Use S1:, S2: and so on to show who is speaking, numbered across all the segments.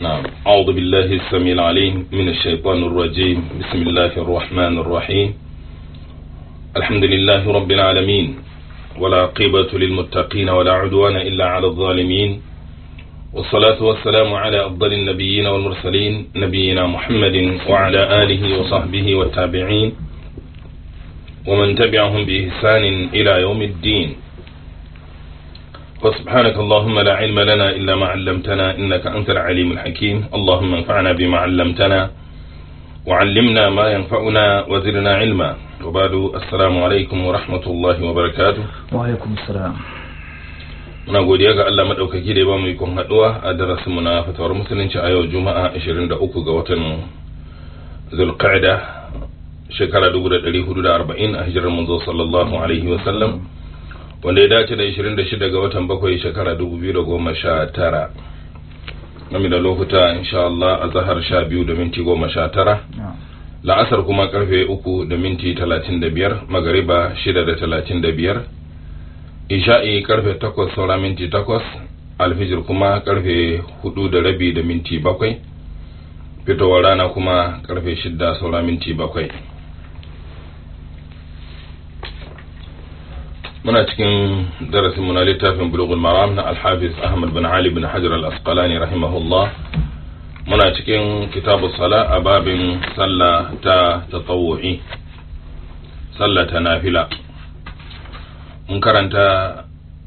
S1: نعم أعوذ بالله السميع العليم من الشيطان الرجيم بسم الله الرحمن الرحيم الحمد لله رب العالمين ولا عقبة للمتقين ولا عدوان إلا على الظالمين والصلاة والسلام على أفضل النبيين والمرسلين نبينا محمد وعلى آله وصحبه والتابعين ومن تبعهم بإحسان إلى يوم الدين وسبحانك اللهم لا علم لنا إلا ما علمتنا إنك أنت العليم الحكيم اللهم انفعنا بما علمتنا وعلمنا ما ينفعنا وزدنا علما وبعد السلام عليكم ورحمة الله وبركاته
S2: وعليكم السلام
S1: muna godiya ga Allah madaukaki da ya bamu ikon haduwa a darasinmu na fatawar musulunci a yau juma'a 23 ga watan zulqa'da shekara 1440 a hijirar manzo sallallahu alaihi wa sallam wanda ya dace da 26 ga watan bakwai shekara 2019 game da lokuta insha Allah a zahar 12 da minti 19 la'asar kuma karfe 3 da minti 35 magariba 6 da 35 isha'i karfe 8 saura minti 8 alfijir kuma karfe 4 da rabi da minti 7 fitowar rana kuma karfe 6 saura minti 7 muna cikin darasin muna littafin bulughul maram na alhafiz ahmad bin ali bin hajar al-asqalani rahimahullah muna cikin kitabu sala a babin sallah ta tatawu'i sallah ta nafila mun karanta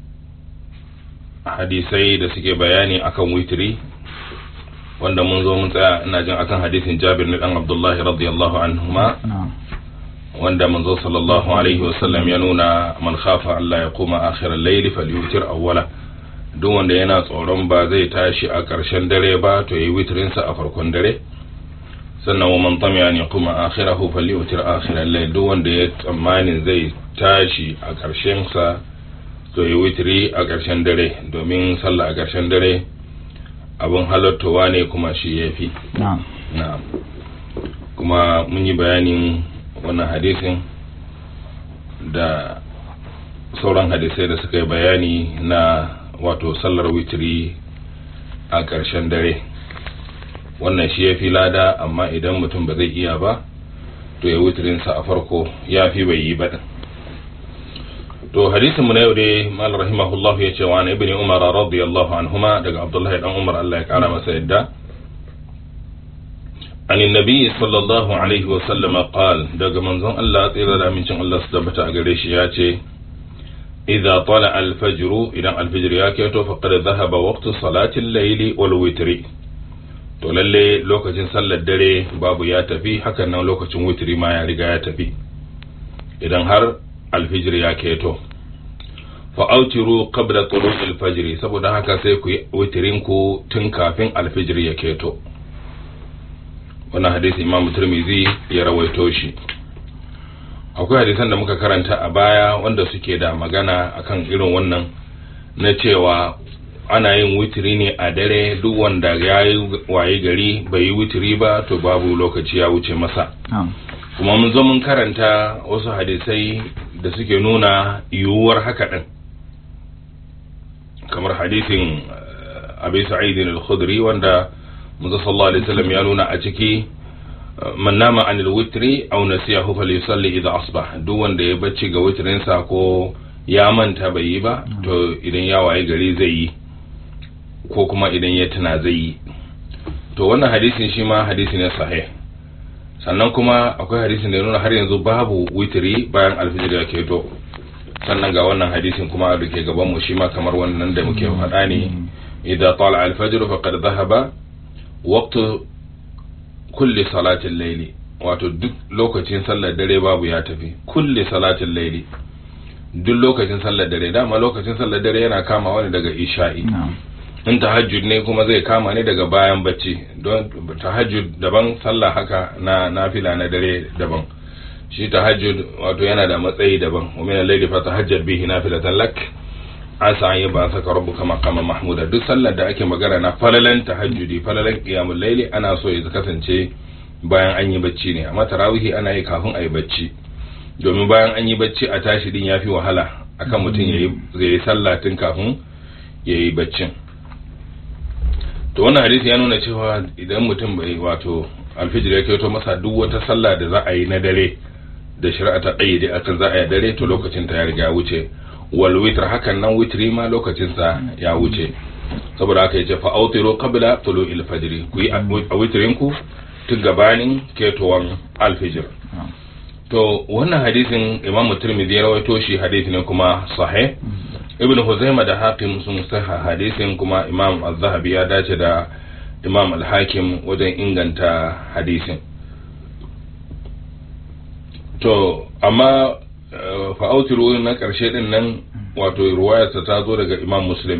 S1: hadisai da suke bayani akan witri wanda mun zo mun tsaya ina jin akan hadisin jabir na dan abdullahi radiyallahu anhuma wanda manzo sallallahu alaihi wasallam ya nuna man khafa Allah ya kuma akhirar layli falyutir awwala duk wanda yana tsoron ba zai tashi a ƙarshen dare ba to yi witrin sa a farkon dare sannan wa man tamiya ne kuma akhirahu falyutir akhirar layli duk wanda ya tsammanin zai tashi a ƙarshen sa to yi witri a ƙarshen dare domin sallah a ƙarshen dare abin halattowa ne kuma shi yafi na'am kuma mun yi bayanin wannan hadisin da sauran hadisai da suka yi bayani na wato sallar witiri a ƙarshen dare wannan shi ya fi lada amma idan mutum ba zai iya ba to ya witirinsa a farko ya fi bai yi ba to hadisin mu na yau dai mal rahimahullahu ya ce wa na ibni umar radiyallahu anhuma daga abdullahi dan umar Allah ya kara masa yadda عن النبي صلى الله عليه وسلم قال daga manzon Allah tsira da amincin Allah su tabbata a gare shi ya ce idza tala al-fajr idan al-fajr ya keto faqad dhahaba waqtu salati al-layl wal witri to lalle lokacin sallar dare babu ya tafi hakan nan lokacin witri ma ya riga ya tafi idan har al-fajr ya keto fa autiru qabla tulu'i al-fajr saboda haka sai ku yi witrin ku tun kafin al-fajr ya keto wannan hadisi imam turmizi ya rawaito shi akwai hadisan da muka karanta a baya wanda suke da magana akan irin wannan na cewa ana yin witiri ne a dare duk wanda ya yi waye gari bai yi witiri ba to babu lokaci ya wuce masa kuma mun zo mun karanta wasu hadisai da suke nuna yiwuwar haka din kamar hadisin abi sa'idin al-khudri wanda manzo sallallahu alaihi wasallam ya nuna a ciki man nama anil witri aw nasiyahu falyusalli idha asbah duk wanda ya bacci ga witrin sa ko ya manta bai yi ba to idan ya waye gari zai yi ko kuma idan ya tuna zai yi to wannan hadisin shi ma hadisi ne sahih sannan kuma akwai hadisin da ya nuna har yanzu babu witri bayan alfijir ya keto sannan ga wannan hadisin kuma da ke gaban mu shi ma kamar wannan da muke faɗa ne idza tala al-fajr faqad dhahaba waqtu kulli salatin laili wato duk lokacin sallar dare babu ya tafi kulli salatin laili duk lokacin sallar dare dama lokacin sallar dare yana kama wani daga isha'i in tahajjud ne kuma zai kama ne daga bayan bacci don tahajjud daban sallah haka na nafila na dare daban shi tahajjud wato yana da matsayi daban wa min al-layli fa tahajjad bihi nafilatan lak asa yi ba saka rabu kama kama mahmuda duk sallar da ake magana na falalan tahajjudi falalan qiyamul layli ana so ya kasance bayan an yi bacci ne amma tarawihi ana yi kafin a yi bacci domin bayan an yi bacci a tashi din yafi wahala akan mutum ya yi sallah tun kafin ya yi baccin to wannan hadisi ya nuna cewa idan mutum bai wato alfijir ya kyoto masa duk wata sallah da za a yi na dare da shari'a ta ƙayyade akan za a yi dare to lokacin ta ya riga wuce wal witr hakan nan witri ma lokacin sa ya wuce saboda haka yace fa autiru qabla tulu'il fajr ku yi a witrin ku tun gabanin ketowan alfijir to wannan hadisin imamu tirmidhi ya rawaito shi hadisi ne kuma sahih ibn huzaima da hakim sun saha hadisin kuma imam az-zahabi ya dace da imam al-hakim wajen inganta hadisin to amma fa'autiru na karshe din nan wato ruwayarsa ta zo daga imam muslim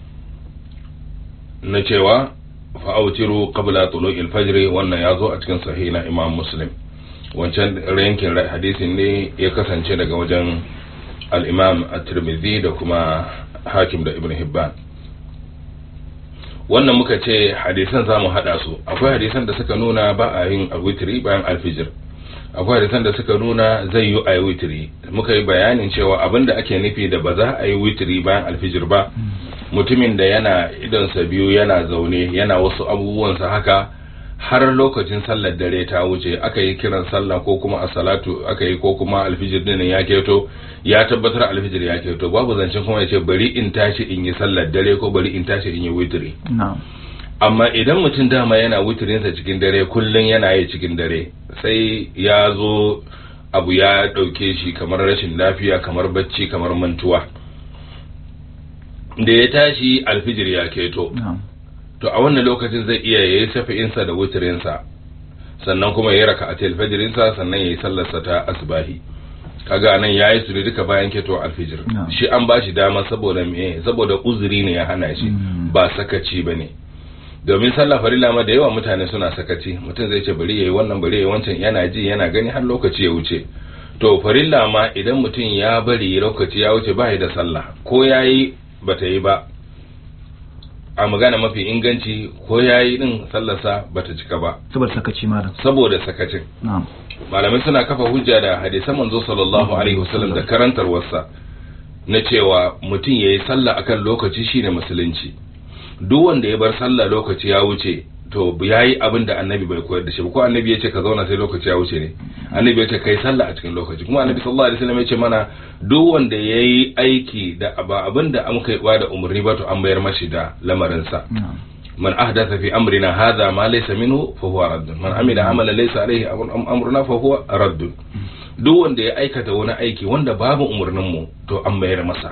S1: na cewa fa'autiru qabla tulu'il fajr wannan ya zo a cikin sahih na imam muslim wancan yankin hadisin ne ya kasance daga wajen al'imam at-tirmidhi da kuma hakim da ibn hibban wannan muka ce hadisan za mu haɗa su akwai hadisan da suka nuna ba a yin witiri bayan alfijir akwai hadisan da suka nuna zai yi a yi witiri muka yi bayanin cewa abin da ake nufi da ba za a yi witiri bayan alfijir ba mutumin da yana idonsa biyu yana zaune yana wasu abubuwansa haka har lokacin sallar dare ta wuce aka yi kiran sallah ko kuma a salatu aka yi ko kuma alfijir din ya keto ya tabbatar alfijir ya keto babu zancen kuma ya ce bari in tashi in yi sallar dare ko bari in tashi in yi witiri amma idan mutum dama yana witirinsa cikin dare kullum yana yi cikin dare sai ya zo abu ya ɗauke shi kamar rashin lafiya kamar bacci kamar mantuwa da ya tashi alfijir ya keto to a wannan lokacin zai iya yayi shafi'insa da wutirinsa sannan kuma ya raka a telfajirinsa sannan ya yi sallarsa ta asbahi kaga nan ya yi su duka bayan keto alfijir shi an ba shi dama saboda me saboda uzuri ne ya hana shi ba sakaci ba ne domin sallah farilla ma da yawa mutane suna sakaci mutum zai ce bari yayi wannan bari yayi wancan yana ji yana gani har lokaci ya wuce to farilla ma idan mutum ya bari lokaci ya wuce ba da sallah ko yayi bata yi ba a magana mafi inganci ko ya yi din sallarsa bata cika ba
S2: saboda sakaci malam
S1: saboda sakacin malamai suna kafa hujja da hadisan manzo sallallahu alaihi wasallam da karantarwarsa na cewa mutum ya yi sallah akan lokaci shine musulunci duk wanda ya bar sallah lokaci ya wuce to ya yi abin da annabi bai koyar da shi ko annabi ya ce ka zauna sai lokaci ya wuce ne annabi ya ce kai sallah a cikin lokaci kuma annabi sallallahu alaihi wasallam ya ce mana duk wanda ya yi aiki da ba abin da an kai da umarni ba to an bayar mashi da lamarinsa man ahdatha fi amrina hadha ma laysa minhu fa huwa radd man amila amalan laysa alaihi amruna fa huwa radd duk wanda ya aikata wani aiki wanda babu umarnin mu to an bayar masa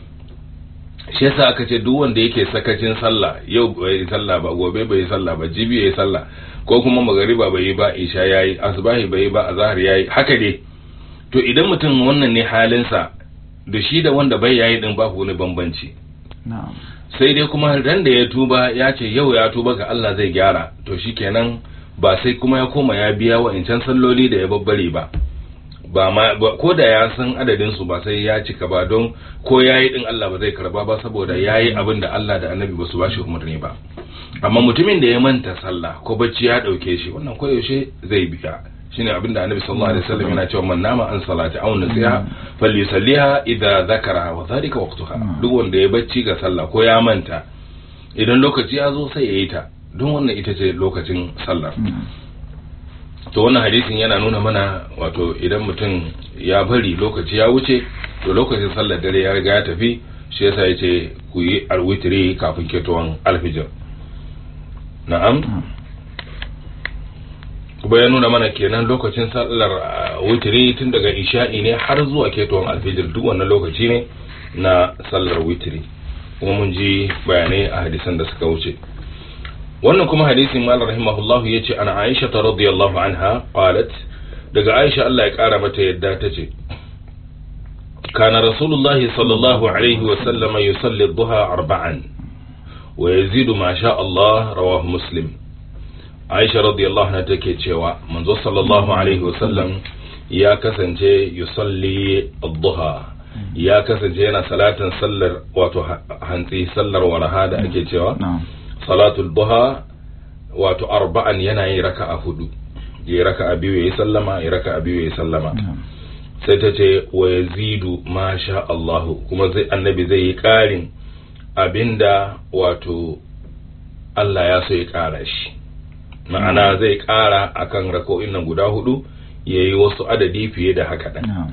S1: shi yasa aka ce duk wanda yake sakacin sallah yau bai yi sallah ba gobe bai yi sallah ba jibi ya yi sallah ko kuma magariba bai yi ba isha yayi asbahi bai yi ba azhar yayi haka dai to idan mutum wannan ne halinsa da shi da wanda bai yayi din babu wani bambanci sai dai kuma ran da ya tuba ya ce yau ya tuba ga Allah zai gyara to shikenan ba sai kuma ya koma ya biya wa incan salloli da ya babbare ba ba ma ko da ya san adadin su ba sai ya cika ba don ko yayi din Allah ba zai karba ba saboda yayi abin da Allah da Annabi ba su ba shi umarni ba amma mutumin da ya manta sallah ko bacci ya dauke shi wannan ko yaushe zai biya shine abin da Annabi sallallahu alaihi wasallam yana cewa man nama an salati aw nasiha falyusalliha idza zakara wa dhalika waqtuha duk wanda ya bacci ga sallah ko ya manta idan lokaci ya zo sai ya yi ta don wannan ita ce lokacin sallar to wannan hadisin yana nuna mana wato idan mutum ya bari lokaci ya wuce to lokacin sallar dare ya riga ya tafi shi yasa ya ce ku yi alwitiri kafin ketowar alfijir na'am kuma ya nuna mana kenan lokacin sallar witiri tun daga isha'i ne har zuwa ketowar alfijir duk wannan lokaci ne na sallar witiri kuma mun ji bayanai a hadisan da suka wuce wannan kuma hadisin malar rahimahullahu ya ce ana aisha ta radiyallahu anha qalat daga aisha Allah ya kara mata yadda ta ce kana rasulullahi sallallahu alaihi wa sallam yusalli duha arba'an wa yazidu ma sha Allah rawahu muslim aisha radiyallahu anha take cewa manzo sallallahu alaihi wa sallam ya kasance yusalli duha ya kasance yana salatin sallar wato hantsi sallar waraha da ake cewa salatul duha wato arba'an yana yin raka'a hudu ya raka'a biyu yayi sallama ya raka'a biyu yayi sallama sai ta ce wa yazidu ma sha Allah kuma zai annabi zai yi karin abinda wato Allah ya so ya ƙara shi ma'ana zai ƙara akan rako'in nan guda hudu ya yi wasu adadi fiye da haka ɗan
S2: na'am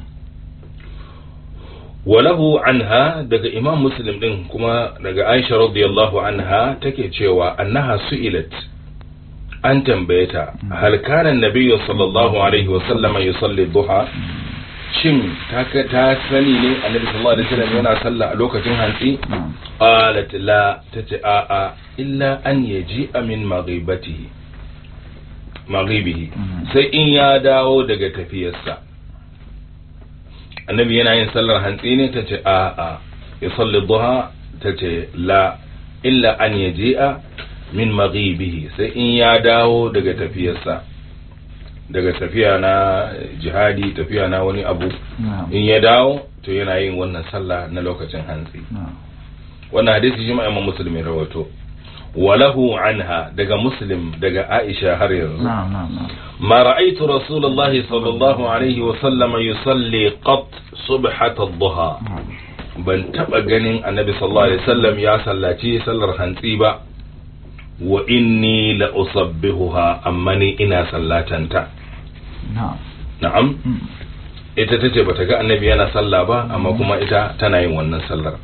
S1: walahu anha daga imam muslim din kuma daga aisha radiyallahu anha take cewa annaha su'ilat an tambaye ta hal kana nabiyyu sallallahu alaihi wa sallama yusalli duha shin ta ta sani ne annabi sallallahu alaihi wasallam yana sallah a lokacin hantsi
S2: na'am
S1: qalat la tace a a illa an yaji'a min maghibatihi maghibihi
S2: Mhm.
S1: sai in ya dawo daga tafiyarsa annabi yana yin sallar hantsi ne tace a a ya salli duha tace la illa an yaji'a min maghibihi sai in ya dawo daga tafiyarsa daga tafiya na jihadi tafiya na wani abu
S2: na'am
S1: in ya dawo to yana yin wannan sallah na lokacin hantsi
S2: na'am
S1: wannan hadisi shi ma imam muslim ya rawaito walahu anha daga muslim daga aisha har yanzu
S2: na'am na'am na'am
S1: ما رأيت رسول الله صلى الله عليه وسلم يصلي قط صبحة الضحى ban taba ganin annabi sallallahu alaihi wasallam ya sallaci sallar hantsi ba wa inni la usabbihuha amma ni ina sallatanta
S2: na'am
S1: na'am
S2: Mm.
S1: ita tace bata ga annabi yana sallah ba amma kuma ita tana yin wannan sallar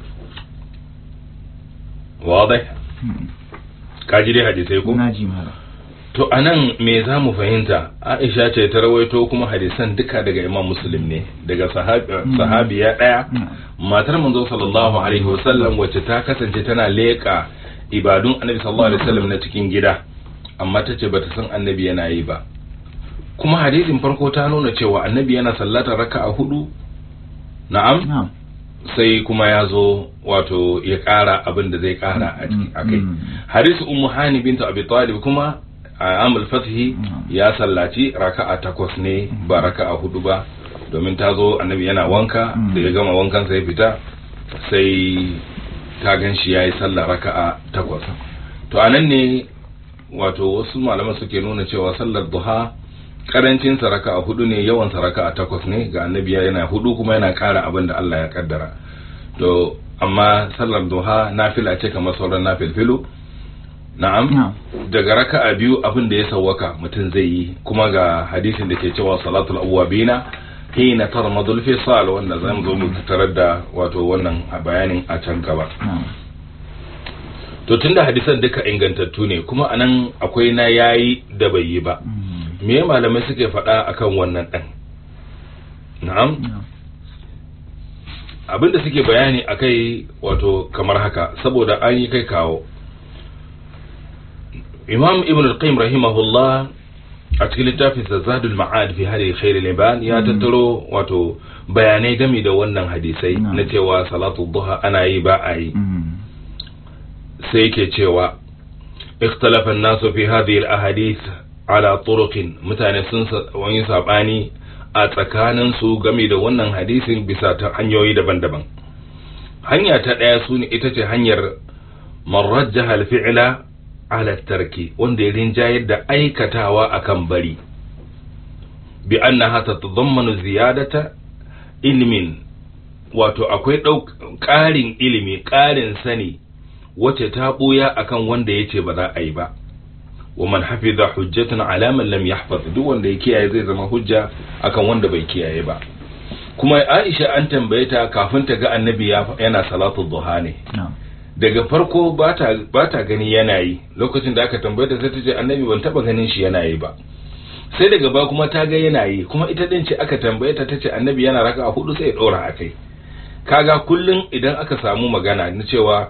S1: wadai
S2: Mm.
S1: kaji dai hadisai ko
S2: na ji mala
S1: to anan me za mu fahimta aisha ce ta rawaito kuma hadisan duka daga imam muslim ne daga sahabi-
S2: Mm.
S1: sahabiya daya
S2: na'am
S1: matar manzo sallallahu alaihi wasallam wacce ta kasance tana leƙa ibadun annabi sallallahu alaihi wasallam na cikin gida amma ta ce bata san annabi yana yi ba kuma hadisin farko ta nuna cewa annabi yana sallatar raka'a hudu na'am
S2: na'am
S1: sai kuma ya zo wato ya ƙara abin da zai ƙara a ciki- a kai
S2: Mm.
S1: hadisu ummu hani bintu abi talib kuma a amul fathi
S2: Mm.
S1: ya sallaci raka'a takwas ne ba raka'a hudu ba domin ta zo annabi yana wanka
S2: Mm.
S1: da ya gama wankan sai fita sai ta gan shi yayi sallah raka'a takwas to anan ne wato wasu malaman suke nuna cewa sallar duha karancin sa raka'a hudu ne yawan sa raka'a takwas ne ga annabi yana hudu kuma yana ƙara abin da Allah ya kaddara to amma sallar duha nafila ce kamar sauran nafilfilu na'am
S2: na'am
S1: daga raka'a biyu abin da ya sawwaka mutum zai yi kuma ga hadisin da ke cewa salatul awwabina hina tarmadul fisal wanda zamu zo mu tarar da wato wannan a bayanin a can gaba
S2: na'am
S1: to tunda hadisan duka ingantattu ne kuma anan akwai na yayi da bai yi ba
S2: Mm.
S1: me malamai suke faɗa akan wannan ɗan na'am
S2: na'am
S1: abinda suke bayani akai wato kamar haka saboda an yi kai kawo imam ibn al-qayyim rahimahullah a cikin littafin zadul ma'ad fi hadi khair al-ibad ya
S2: Mm.
S1: tattaro wato bayanai game da wannan hadisai
S2: Na'am.
S1: na cewa salatu duha ana yi ba a yi
S2: Mm.
S1: sai yake cewa ikhtalafa an-nasu fi hadhihi al-ahadith ala turuqin mutane sun sa- wani sabani a tsakanin su game da wannan hadisin bisa ta hanyoyi daban-daban hanya ta daya su ne ita ce hanyar man rajjaha al-fi'la ala tarki wanda ya rinjayar da aikatawa akan bari bi annaha tatadammanu ziyadata ilmin wato akwai ɗauk- ƙarin ilimi ƙarin sani wacce ta ɓuya akan wanda ya ce ba za a yi ba wa man hafiza hujjatun ala man lam yahfaz duk wanda ya kiyaye zai zama hujja akan wanda bai kiyaye ba kuma Aisha an tambaye ta kafin ta ga annabi ya yana salatu duha ne
S2: na'am
S1: daga farko ba ta ba ta gani yana yi lokacin da aka tambaye ta sai ta ce annabi ban taba ganin shi yana yi ba sai daga ba kuma ta ga yana yi kuma ita din ce aka tambaye ta tace annabi yana raka hudu sai ya dora akai kaga kullun idan aka samu magana na cewa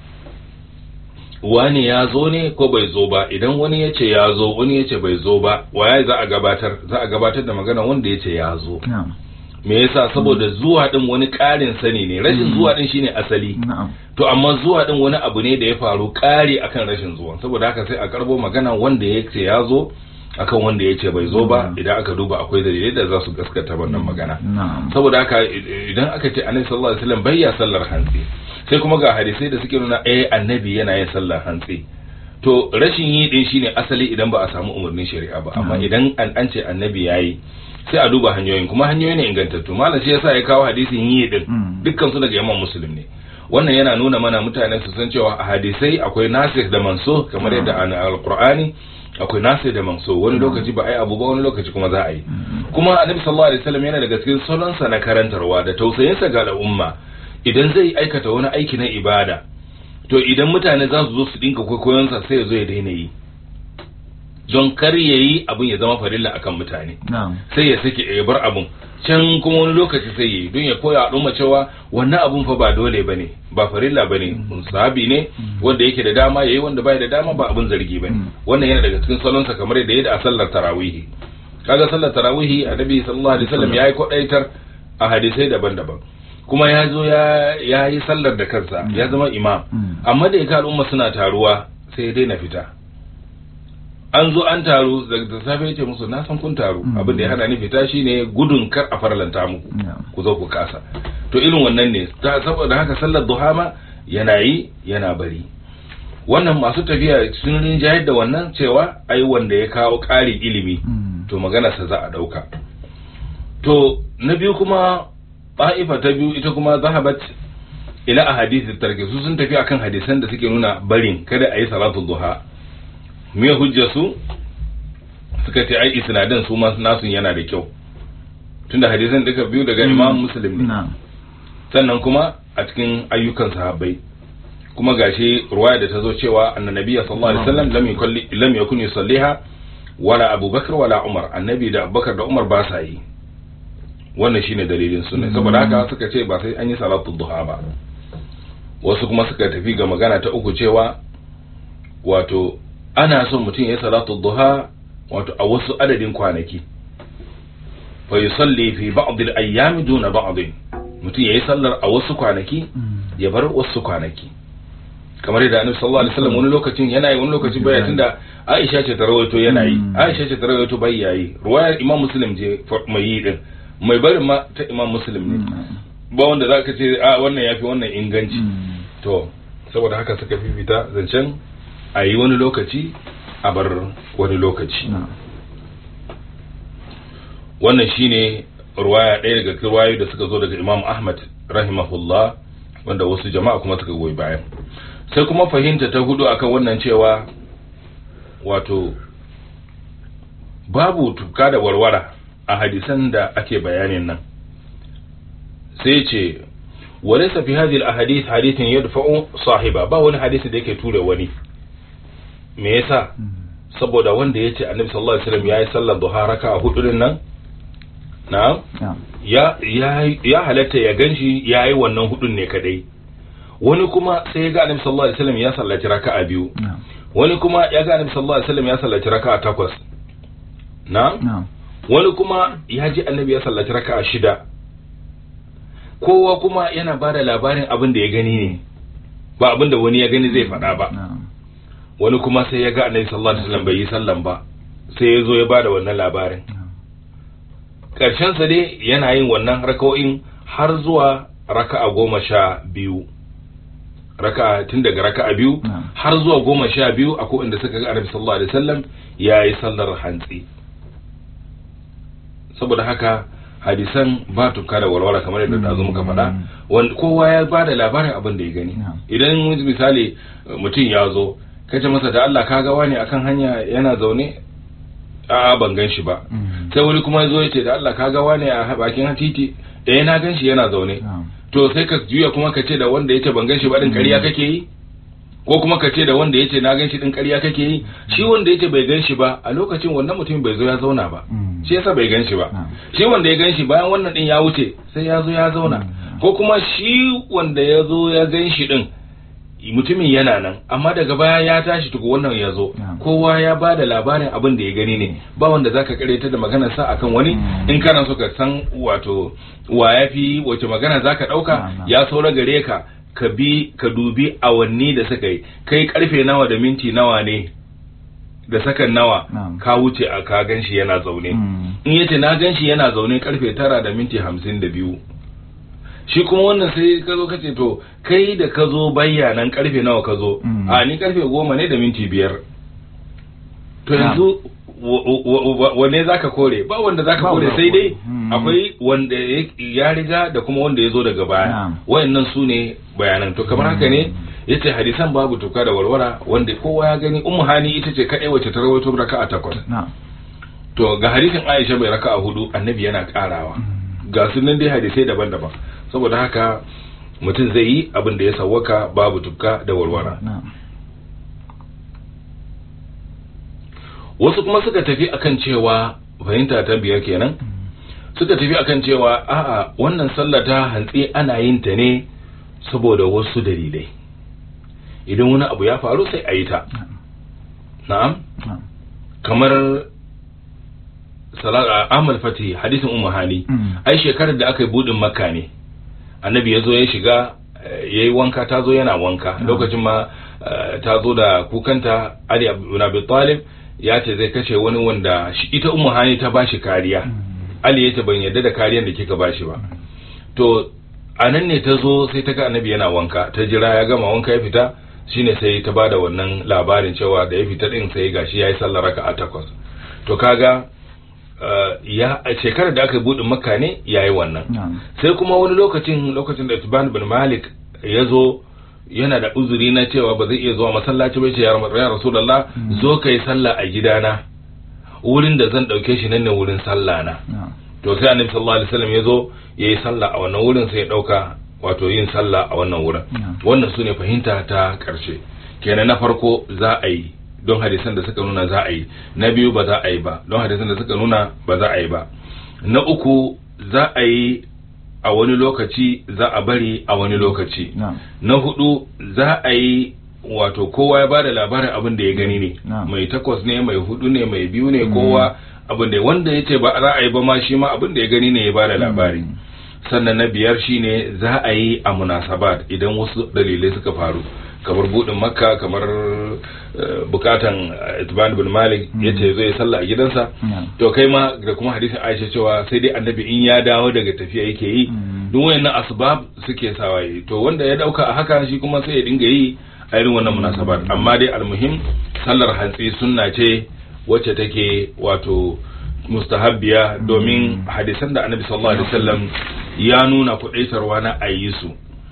S1: wani ya zo ne ko bai zo ba idan wani ya ce ya zo wani ya ce bai zo ba waye za a gabatar za a gabatar da magana wanda ya ce ya zo
S2: na'am
S1: me yasa saboda zuwa din wani ƙarin sani ne rashin
S2: Mm.
S1: zuwa din shine asali
S2: na'am
S1: to amma zuwa din wani abu ne da ya faru ƙari akan rashin zuwa saboda haka sai a karbo magana wanda ya ce ya zo akan wanda ya ce bai zo ba
S2: Mm.
S1: idan aka duba akwai dalilai da za su gaskata wannan magana
S2: na'am
S1: saboda haka i- idan aka ce annabi sallallahu alaihi wasallam bai ya sallar hantsi sai kuma ga hadisai da suke nuna eh annabi yana yin sallar hantsi to rashin yi din shine asali idan ba a samu umarnin shari'a ba amma
S2: Mm.
S1: idan an an ce annabi yayi sai a duba hanyoyin kuma hanyoyi ne ingantattu malam shi yasa ya kawo hadisin yi din
S2: Mm.
S1: dukkan su daga imam muslim ne wannan yana nuna mana mutane su san cewa a hadisai akwai nasikh da manso kamar yadda a alqur'ani akwai nasikh da manso wani lokaci ba ai abu ba wani lokaci kuma za a yi kuma annabi sallallahu alaihi wasallam yana daga cikin salonsa na karantarwa da tausayinsa ga al'umma idan zai aikata wani aiki na ibada to idan mutane za su zo su dinka kwaikwayonsa sai ya zo ya daina yi don kar ya yi abin ya zama farilla akan mutane
S2: na'am
S1: sai ya sake ya bar abun can kuma wani lokaci sai ya yi don ya koya al'umma cewa wannan abun fa ba dole bane ba farilla bane sahabi ne wanda yake da dama yayi wanda bai da dama ba abun zargi bane wannan yana daga cikin salonsa kamar yadda yadda a sallar tarawihi kaga sallar tarawihi annabi sallallahu alaihi wasallam yayi kodaitar a hadisai daban-daban kuma ya zo ya ya yi sallar da kansa ya zama imam amma da ya al'umma suna taruwa sai ya daina fita an zo an taru da safe ya ce musu na san kun taru abin da ya hana ni fita shine gudun kar a farlanta muku ku zo ku kasa to irin wannan ne saboda haka sallar duha ma yana yi yana bari wannan masu tafiya sun rinjayar da wannan cewa ai wanda ya kawo ƙarin ilimi to maganarsa za a ɗauka to na biyu kuma ba'ifa ta biyu ita kuma zahabat ila ahadith tarki su sun tafi akan hadisan da suke nuna barin kada a yi salatu duha me hujja su suka ce ai isnadin su ma nasu yana da kyau tunda hadisan duka biyu daga imam muslim ne sannan kuma a cikin ayyukan sahabbai kuma gashi ruwaya da ta zo cewa annabiya sallallahu alaihi wasallam lam yukalli lam yakun yusalliha wala abubakar wala umar annabi da abubakar da umar ba sa yi wannan shine dalilin sunna saboda haka suka ce ba sai an yi salatu duha ba wasu kuma suka tafi ga magana ta uku cewa wato ana son mutum ya salatu duha wato a wasu adadin kwanaki fa yusalli fi ba'd al-ayyam duna ba'd mutum yayi sallar a wasu kwanaki ya bar wasu kwanaki kamar yadda annabi sallallahu alaihi wasallam wani lokacin yana yi wani lokacin baya tunda Aisha ce ta rawaito yana yi Aisha ce ta rawaito bai yayi ruwayar Imam Muslim je mai yi din mai barin ma ta Imam Muslim ne ba wanda zaka ce a wannan yafi wannan inganci to saboda haka suka fifita zancen a yi wani lokaci a bar wani lokaci wannan shine ruwaya ɗaya daga ruwayoyi da suka zo daga Imam Ahmad rahimahullah wanda wasu jama'a kuma suka goyi bayan sai kuma fahimta ta hudu akan wannan cewa wato babu tuka da warwara a hadisan da ake bayanin nan sai ce walaysa fi hadhihi al-ahadith hadithin yadfa'u sahiba ba wani hadisi da yake ture wani me yasa saboda wanda yace annabi sallallahu alaihi wasallam yayi sallar duha raka'a hudu din nan na'am ya ya halatta ya ganshi yayi wannan hudun ne kadai wani kuma sai ya ga annabi sallallahu alaihi wasallam ya sallaci raka'a biyu wani kuma ya ga annabi sallallahu alaihi wasallam ya sallaci raka'a takwas na'am wani kuma ya ji annabi ya sallaci raka'a shida kowa kuma yana bada labarin abin da ya gani ne ba abin da wani ya gani zai faɗa ba wani kuma sai ya ga annabi sallallahu alaihi wasallam bai yi sallan ba sai ya zo ya bada wannan labarin karshen sa dai yana yin wannan raka'o'in har zuwa raka'a goma sha biyu raka'a tun daga raka'a biyu har zuwa goma sha biyu akwai inda suka ga annabi sallallahu alaihi wasallam ya yi sallar hantsi saboda haka hadisan ba tuka da walwala kamar yadda da zo muka faɗa wanda kowa ya ba da labarin abin da ya gani idan misali mutum ya zo kace masa da Allah ka ga wani akan hanya yana zaune a ban gan shi ba sai wani kuma ya zo ya ce da Allah ka ga wani a bakin titi eh na gan shi yana zaune to sai ka juya kuma ka ce da wanda yace ban gan shi ba din ƙarya kake yi ko kuma ka ce da wanda yace na gan shi din ƙarya kake yi shi wanda yace bai gan shi ba a lokacin wannan mutum bai zo ya zauna ba shi yasa bai gan shi ba shi wanda ya gan shi bayan wannan din ya wuce sai ya zo ya zauna ko kuma shi wanda ya zo ya gan shi din mutumin yana nan amma daga baya ya tashi tuku wannan ya zo kowa ya ba da labarin abin da ya gani ne ba wanda zaka kareta da maganar sa akan wani in kana so ka san wato wa ya fi wace magana zaka dauka ya saura gare ka ka bi ka dubi awanni da suka yi kai karfe nawa da minti nawa ne da sakan nawa ka wuce a ka ganshi yana zaune in yace na ganshi yana zaune karfe tara da minti hamsin da biyu shi kuma wannan sai ka zo kace to kai da ka zo bayyanan karfe nawa ka zo a ni karfe goma ne da minti biyar to yanzu wanne zaka kore ba wanda zaka
S2: Ba
S1: kore
S2: wanda
S1: sai dai
S2: kore. Hmm.
S1: akwai wanda ya- ya riga da kuma wanda ya zo daga baya
S2: Na'am.
S1: wayannan su ne bayanan to kamar haka ne yace hadisan babu tuka da warwara wanda kowa ya gani ummu hani ita ce kadai wacce ta rawaito raka'a takwas
S2: na'am
S1: to ga hadisin Aisha mai raka'a hudu annabi yana karawa ga su nan dai hadisai daban-daban saboda haka mutum zai yi abin da ya sawwaka babu tuka da warwara
S2: na'am
S1: wasu kuma suka tafi akan cewa fahimta ta biyar kenan suka tafi akan cewa a'a wannan sallah ta hantsi ana yin ta ne saboda wasu dalilai idan wani abu ya faru sai a yi ta na'am
S2: na'am
S1: kamar salat Ahmad Fati hadisin Ummu Hani
S2: Mm.
S1: ai shekarar da aka yi budin Makka ne annabi ya zo ya shiga eh, yayi wanka ta zo yana wanka lokacin ma eh, ta zo da kukanta Ali ibn Abi Talib ya ce zai kashe wani wanda shi ita Ummu Hani ta bashi kariya Ali ya ce ban yarda da kariyar da kika bashi ba to a nan ne ta zo sai ta ga annabi yana wanka ta jira ya gama wanka ya fita shine sai ta bada wannan labarin cewa da ya fita din sai gashi yayi sallar raka'a takwas to kaga eh, ya a shekarar da aka buɗe makka ne yayi wannan
S2: na'am
S1: sai kuma wani lokacin lokacin da Tibban bin Malik ya zo yana da uzuri na cewa ba zai iya zuwa masallaci ba ya ce ya Ram- ya Rasulullah zo kai sallah a gidana wurin da zan dauke shi nan ne wurin sallah na
S2: na'am
S1: to sai annabi sallallahu alaihi wasallam ya zo ya yi sallah a wannan wurin sai ya dauka wato yin sallah a wannan wurin
S2: Na'am.
S1: wannan su ne fahimta ta karshe kenan na farko za a yi don hadisan da suka nuna za a yi na biyu ba za a yi ba don hadisan da suka nuna ba za a yi ba na uku za a yi a wani lokaci za a bari a wani lokaci
S2: na'am
S1: na hudu za a yi wato kowa ya bada labarin abin da ya gani ne
S2: Na'am.
S1: mai takwas ne mai hudu ne mai biyu ne kowa abin da wanda ya ce ba za a yi ba ma shi ma abin da ya gani ne ya bada labari sannan na biyar shine za a yi a munasabat idan wasu dalilai suka faru kamar budin makka kamar eh, bukatan eh, itban bin malik ya ce zai sallah a gidansa
S2: na'am
S1: to kai ma da kuma hadisin aisha cewa sai dai annabi in ya dawo daga tafiya yake yi
S2: Mm.
S1: duk wayannan asbab suke sawa yi to wanda ya dauka a haka shi kuma sai ya dinga yi a irin wannan munasabat amma dai almuhim sallar hantsi sunna ce wacce take wato mustahabbiya domin hadisan da annabi sallallahu alaihi wasallam ya nuna kudaitarwa na ayi su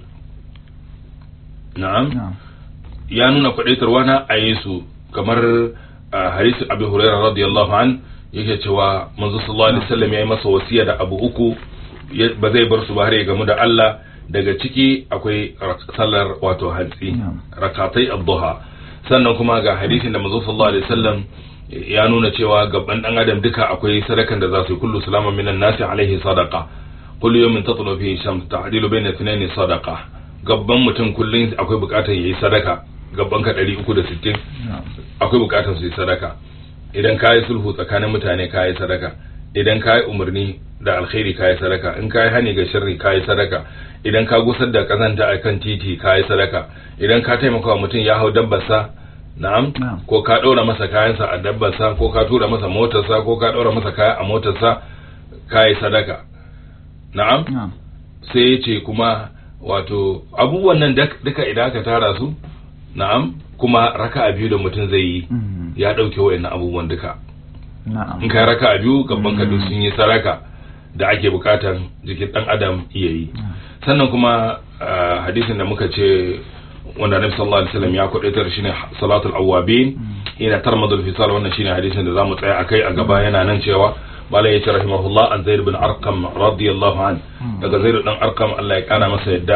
S1: na'am
S2: na'am
S1: ya nuna kwadaitarwa na a yi su kamar a hadisi abu huraira radiyallahu an yake cewa manzo sallallahu alaihi wasallam ya yi masa wasiya da abu uku ya- ba zai bar su ba har ya gamu da Allah daga ciki akwai rak- sallar wato hantsi
S2: Na'am.
S1: rakatai ad-duha sannan kuma ga hadisin da manzo sallallahu alaihi wasallam ya nuna cewa gaban dan adam duka akwai sadakan da za su yi kullu salama minan nasi alaihi sadaqa kullu yawmin tatlu fihi shams ta'dilu bayna ithnaini sadaqa gabban mutum kullun akwai bukatar yayi sadaka gabban ka 360
S2: na'am
S1: akwai bukatar su yi sadaka idan ka yi sulhu tsakanin mutane ka yi sadaka idan ka yi umarni da alkhairi ka yi sadaka in ka yi hani ga sharri ka yi sadaka idan ka gusar da kazanta a kan titi ka yi sadaka idan ka taimaka wa mutum ya hau dabbarsa na'am
S2: Na'am.
S1: ko ka ɗora masa kayansa a dabbarsa ko ka tura masa motarsa ko ka ɗora masa kaya a motarsa ka yi sadaka na'am
S2: na'am
S1: sai ya ce kuma wato abubuwan nan dak- duka idan aka tara su na'am kuma raka'a biyu da mutum zai yi
S2: Mm.
S1: ya ɗauke wa'annan abubuwan duka
S2: na'am
S1: in kai raka'a biyu gaban ka duk sun yi saraka da ake bukatan jikin ɗan adam iya yi sannan kuma ah, hadisin da muka ce wanda Nabi sallallahu alaihi wasallam ya kwadaitar shine salatul awabin ina tarmadul fisal wannan shine hadisin da zamu tsaya akai a gaba yana nan cewa malai yace rahimahullah an zaid bin arqam radiyallahu an daga zaid dan arqam Allah ya kana masa yadda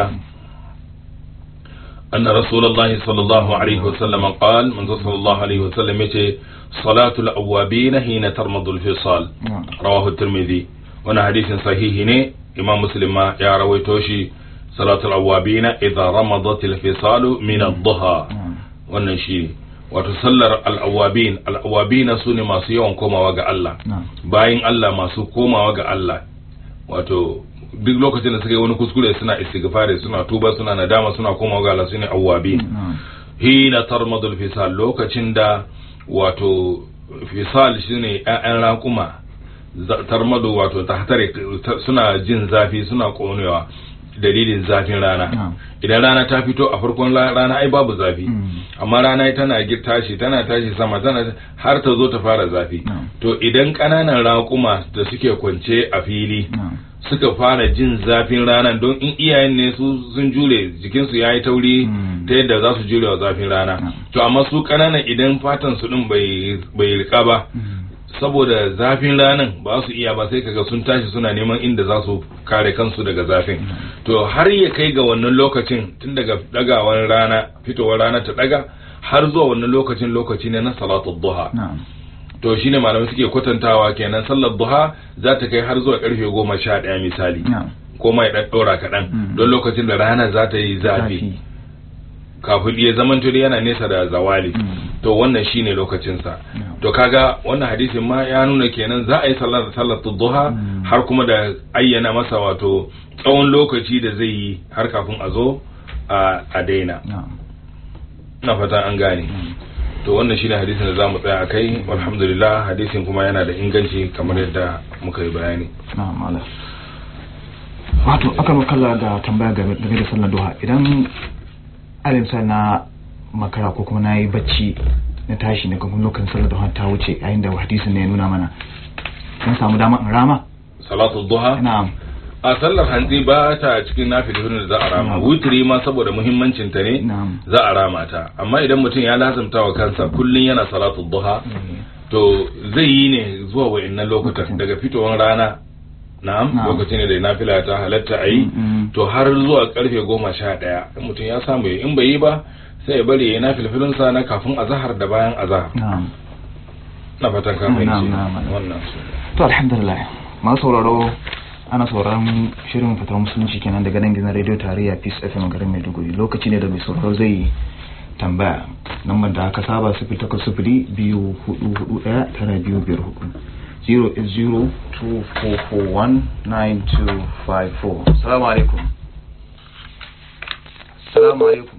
S1: أن رسول الله صلى الله عليه وسلم قال من صلى الله عليه وسلم يتي صلاة الأوابين حين ترمض الفصال
S2: na'am
S1: رواه الترمذي وانا حديث صحيح ني إمام مسلم ما يا رويتوشي صلاة الأوابين إذا رمضت الفصال من الضحى
S2: na'am
S1: wannan shi wato sallar al'awabin al'awabina su ne masu yawan komawa ga Allah
S2: na'am
S1: bayan Allah masu komawa ga Allah wato duk lokacin da suka yi wani kuskure suna istighfari suna tuba suna nadama suna komawa ga Allah sune awwabin
S2: na'am
S1: hina tarmadul fisal lokacin da wato fisal shine ƴaƴan raƙuma za- tarmadu wato tahtare ta- suna jin zafi suna konewa dalilin zafin rana
S2: Na'am.
S1: idan rana ta fito a farkon la- rana ai babu zafi
S2: Mm.
S1: amma rana tana gir- tashi tana tashi sama tana har ta zo ta fara zafi
S2: Na'am.
S1: to idan ƙananan raƙuma da suke kwance a fili
S2: na'am
S1: suka fara jin zafin ranar don in iyayen ne su sun jure jikinsu ya yi tauri
S2: Mm.
S1: ta yadda za su jure wa zafin rana
S2: Mm.
S1: to amma su ƙananan idan fatan su din bai bai rika ba
S2: Mm.
S1: saboda zafin ranar ba su iya ba sai kaga sun tashi suna neman inda za su kare kansu daga zafin to har ya kai ga wannan lokacin tun daga dagawar rana fitowar rana ta daga har zuwa wannan lokacin lokaci ne na salatul duha
S2: na'am
S1: to shine malamai suke kwatantawa kenan sallar duha za ta kai har zuwa karfe goma sha ɗaya misali
S2: na'am
S1: ko mai ɗan ɗora kaɗan
S2: Mm.
S1: don lokacin da rana za ta yi zafi kafin ya zaman tuli yana nesa da zawali
S2: Mm.
S1: to wannan shine lokacinsa
S2: Na'am.
S1: to kaga wannan hadisin ma ya nuna kenan za a yi sallar sallar duha
S2: Mm.
S1: har kuma da ayyana masa wato tsawon lokaci da zai yi har kafin a zo a a daina
S2: na'am
S1: ina fatan an gane
S2: Mm.
S1: to wannan shine hadisin da zamu tsaya akai alhamdulillah hadisin kuma yana da inganci kamar yadda muka yi bayani
S2: na'am Allah wato aka makalla ga tambaya game game da sallar duha idan alimsa na makara ko kuma na yi bacci na tashi na kuma lokacin sallar duha ta wuce yayin da hadisin ne ya nuna mana kan samu dama in rama
S1: salatu duha
S2: na'am
S1: a sallar hantsi ba ta cikin nafilin da za a rama
S2: Na'am.
S1: wutiri ma saboda muhimmancin ta ne
S2: na'am
S1: za a rama ta amma idan mutum ya lazumta wa kansa kullun yana salatu duha to zai yi ne zuwa wa'annan lokutan
S2: Lokacin.
S1: daga fitowar rana na'am
S2: Na'am.
S1: lokacin ne da nafila ta halatta a yi
S2: Mm, mm.
S1: to har zuwa karfe goma sha ɗaya in mutum ya samu ya in bai yi ba sai ya bari ya yi nafilfilinsa na kafin azahar da bayan azahar
S2: na'am
S1: na fatan ka
S2: Na'am,
S1: fahimci
S2: na'am, na'am.
S1: wannan
S2: to alhamdulillah masu sauraro ana sauraron shirin fitar musulunci kenan daga nan gidan radio tarayya peace fm garin maiduguri lokaci ne da mai sauraro zai tambaya lambar da aka saba sifili takwas sifili biyu hudu hudu daya tara biyu biyar hudu 08024419254 salamu alaikum salamu alaikum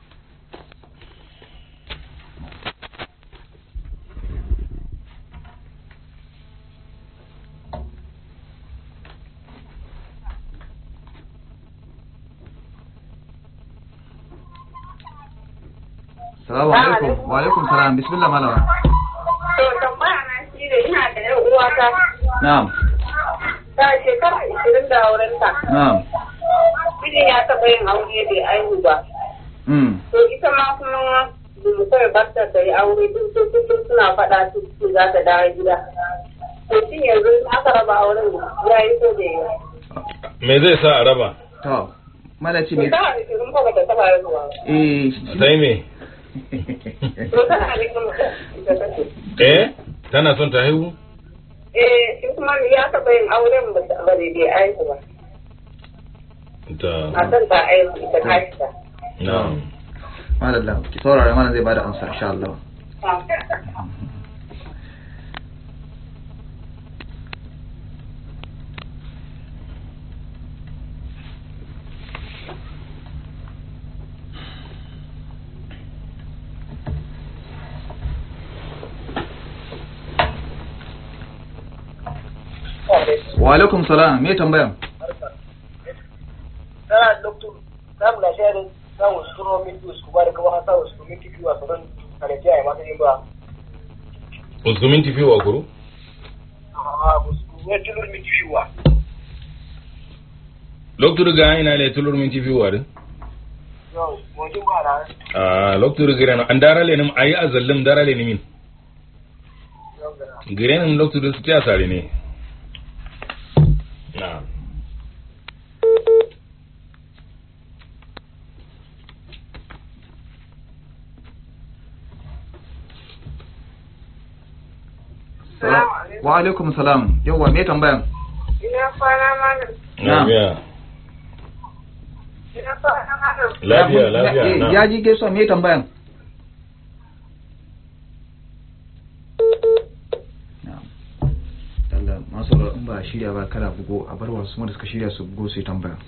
S2: salamu alaikum wa alaikum salam bismillah malama
S3: To tambaya na shi ne ina da yar uwata
S2: na'am
S3: ta shekara ishirin da aurenta.
S2: na'am
S3: Mijin ya taɓa yin aure bai aihu ba.
S2: mm
S3: To ita ma kuma mu kawai barta ta yi aure duk su kullum suna faɗa su su za ta dawo gida. To shin yanzu in aka raba auren ya yi ko bai yi. ba?
S1: me zai sa a raba
S2: to malaci me
S3: Shekara ishirin ko bata taɓa haihuwa ba.
S2: eh
S1: sai me
S3: To tana da kuma ita take.
S1: eh tana son ta haihu
S3: Eh shi kuma ya taɓa yin auren ba ta- ba bai aihu ba.
S1: ta
S3: Matan ta aihu ita ta ta.
S1: na'am
S2: madalla ki saurara mana zai bada amsa insha Allah wa alaikum salam me tambayan
S4: tana doctor samu na sharing samun suro min dus kuma da kuma samun suro min kifi wa sauran kanaji a masu yin ba
S1: uskumin tafi wa kuru
S4: a musu ya tulur min kifi wa
S1: loktur ga ina le tulur min tafi wa din
S4: yau wajen ba na
S1: a loktur gira an dara le nim ayi azallim dara le nimin
S4: yau gana
S1: girenin loktur su ta sare ne na'am
S2: wa alaikum salam yawa me tambayan
S3: Ina kwana malam.
S2: Na'am.
S1: lafiya
S3: Ina kwana malam.
S1: lafiya
S2: Ya-
S1: lafiya
S2: ya-
S1: na'am.
S2: ya ji gaisuwa me tambayan Na'am. Allah masu sauraro in ba a shirya ba kada bugo a bar wasu wanda suka shirya su bugo su yi tambaya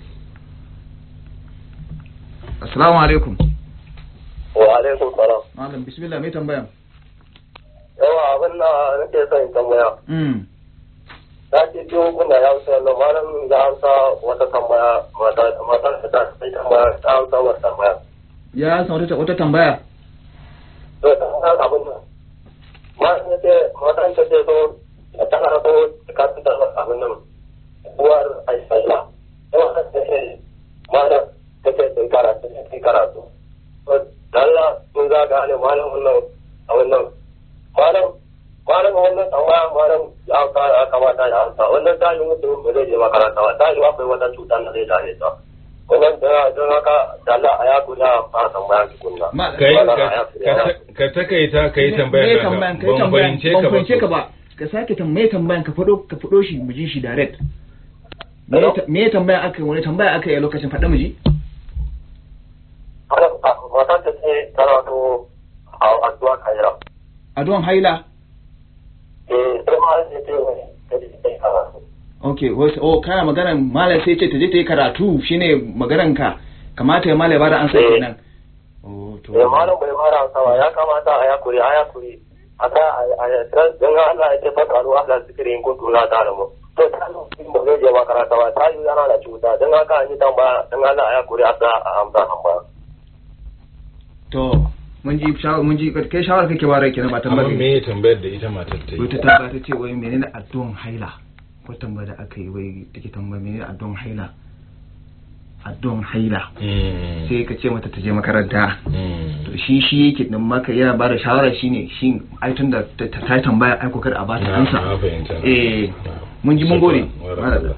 S2: assalamu alaikum
S4: wa alaikum salam
S2: malam bismillah me tambayan
S4: yawa abin da nake son in tambaya
S2: mm
S4: na sati biyu kuna ya wuce nan malam ya amsa wata tambaya mata mata ta sai tambaya ta amsa wata tambaya
S2: ya san wata wata tambaya
S4: to ta san abin nan ma ne ce mata ta ce so ta kana so ka ta abin nan uwar aisha yawa ta ce malam ta ce sai karatu sai karatu to dalla mun za ga ne malam wannan abin nan malam malam wannan tambaya malam ya ka ya kamata ya amsa wannan ta yi mutum ba zai je makaranta ba ta yi akwai wata cuta da zai dame ta wannan da don haka da Allah a ya guda a tambaya tukunna
S2: Ma-
S1: kai
S4: Allah
S1: ka-
S4: a ya guda.
S1: ka- ka takaita ka yi
S2: me
S1: tambayar
S2: tambayan
S1: ka
S2: kai
S1: ban
S2: tambayan
S1: fahimce
S2: ban
S1: ka
S2: fahimce ka
S1: ba
S2: ba ka sake tambaye tambayan ka fado ka fado shi mu ji shi direct me
S4: Hello?
S2: ta- me tambaya aka yi wani tambaya aka yi a lokacin faɗa mu ji
S4: Malam, a- mata ta ce tana so a addu'a kaira
S2: addu'an haila
S4: eh sai ma sai ce wani ta ce sai karatu
S2: okay wasu oh kana maganan malam sai ce ta je ta yi karatu shine maganan ka kamata ya malam ya bada ansa
S4: Eh.
S2: kenan oh to
S4: eh malam bai fara sawa ya kamata a yakuri a yakuri a ta a a don Allah ya ce fa karu Allah zikirin kuntu la ta'lamu to ta yi ba zai je makaranta ba ta yi yana da cuta don haka an yi tambaya don Allah a yakuri a sa a amsa tambaya
S2: to mun ji shawara mun ji kai shawara kake bara kenan ba
S1: amma
S2: tambaya
S1: me tambayar da ita matar ta
S2: wai ta
S1: yi
S2: tambaya ta ce wai menene addu'an haila ko tambaya da aka yi wai take tambaya menene addu'an haila addu'an haila
S1: Mm,
S2: sai ka ce mata ta je makaranta
S1: mm.
S2: to shi shi yake din maka yana bada shawara shine shi ai tun da ta ta yi tambaya ai kokar a bata
S1: Na-
S2: ansa
S1: na fahimta.
S2: eh
S1: Na.
S2: mun ji mun gode
S1: Shukran.
S2: Madalla.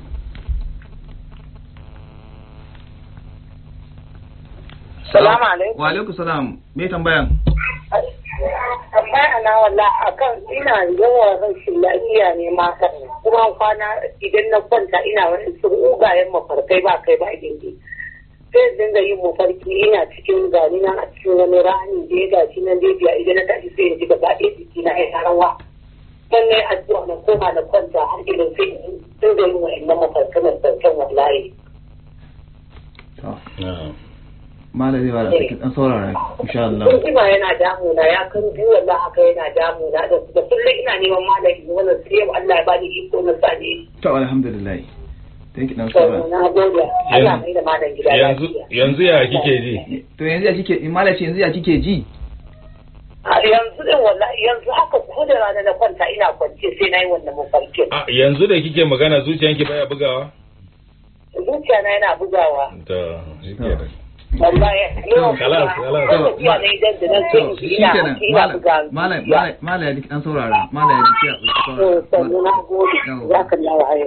S3: Salamu alaikum.
S2: wa alaikum salam me tambayan
S3: Tambaya na walla akan ina yawan rashin lafiya ne mata kuma kwana idan na kwanta ina wani sun ugayen mafarkai ba kai ba gindi. Sai dinga yin mafarki ina cikin gani na a cikin wani rani da ya gashi nan da biya idan na tashi sai in ji gaba ɗaya jiki na ya rawa. Sannan addu'a na koma na kwanta har idan sai in dinga yin wa'annan mafarkai na sauƙin wallahi.
S2: to
S1: Na.
S2: malam zai bada saki dan saurara insha Allah
S3: Kun jima yana damuna ya kan biyu wallah haka yana damuna da da kullum ina neman malami wannan sai yau Allah ya bani iko na sani.
S2: to alhamdulillah thank you dan
S3: To
S2: saurara
S3: na gode. Allah mai da malam gida
S1: yanzu
S3: lafiya.
S1: yanzu ya kike ji
S2: to yanzu ya kike in malam ce yanzu ya kike ji
S3: A yanzu din wallahi yanzu haka ko da rana na kwanta ina kwance sai na yi wannan mafarkin.
S1: a yanzu da kike magana zuciyanki baya bugawa
S3: Zuciya na yana bugawa.
S1: to shikenan
S3: Wallahi yawan
S1: Kalas, kalas.
S3: Ko tafiya na idan da na sai
S2: to
S3: in ji
S2: shi
S3: ina
S2: kenan
S3: ina
S2: malam
S3: buga.
S2: malam malam malam ya ji dan saurara malam ya ji ya
S3: To
S2: saurara
S3: sannu na gode.
S2: Yawwa.
S3: Za ka lawa ayo.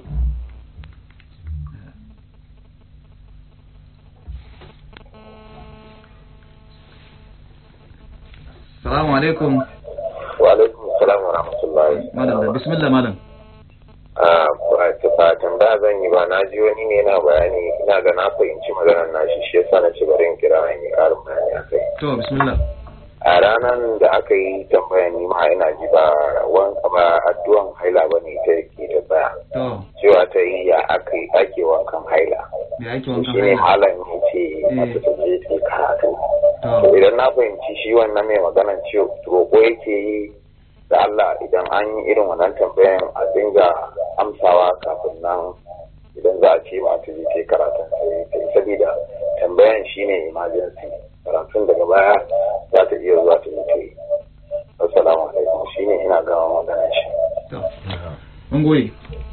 S2: Assalamu alaikum
S4: wa alaikum salam wa rahmatullahi
S2: malam da bismillah malam
S4: a ba tambaya zan yi ba na ji wani ne yana bayani ina ga na fahimci maganar nashi shi yasa na ci bari in kira in yi karin bayani a kai
S2: to bismillah
S4: a ranar da aka yi tambaya ni ma ina ji ba wan ba addu'an haila ba ne ta ke ta tsaya
S2: to
S4: cewa ta yi ya aka yi ake wankan haila
S2: me ake wankan
S4: shi ne
S2: haila
S4: malam ya ce mata ta je ta yi karatu
S2: to
S4: to idan na fahimci shi wannan mai maganar ciwo roƙo yake yi da Allah idan an yi irin wannan tambayan a dinga amsawa kafin nan idan za a ce ma ta je ta yi karatun ta yi ta yi saboda tambayan shine emergency karatun daga baya za ta iya zuwa ta yi ta yi assalamu alaikum shine ina gama maganar shi
S2: to mun gode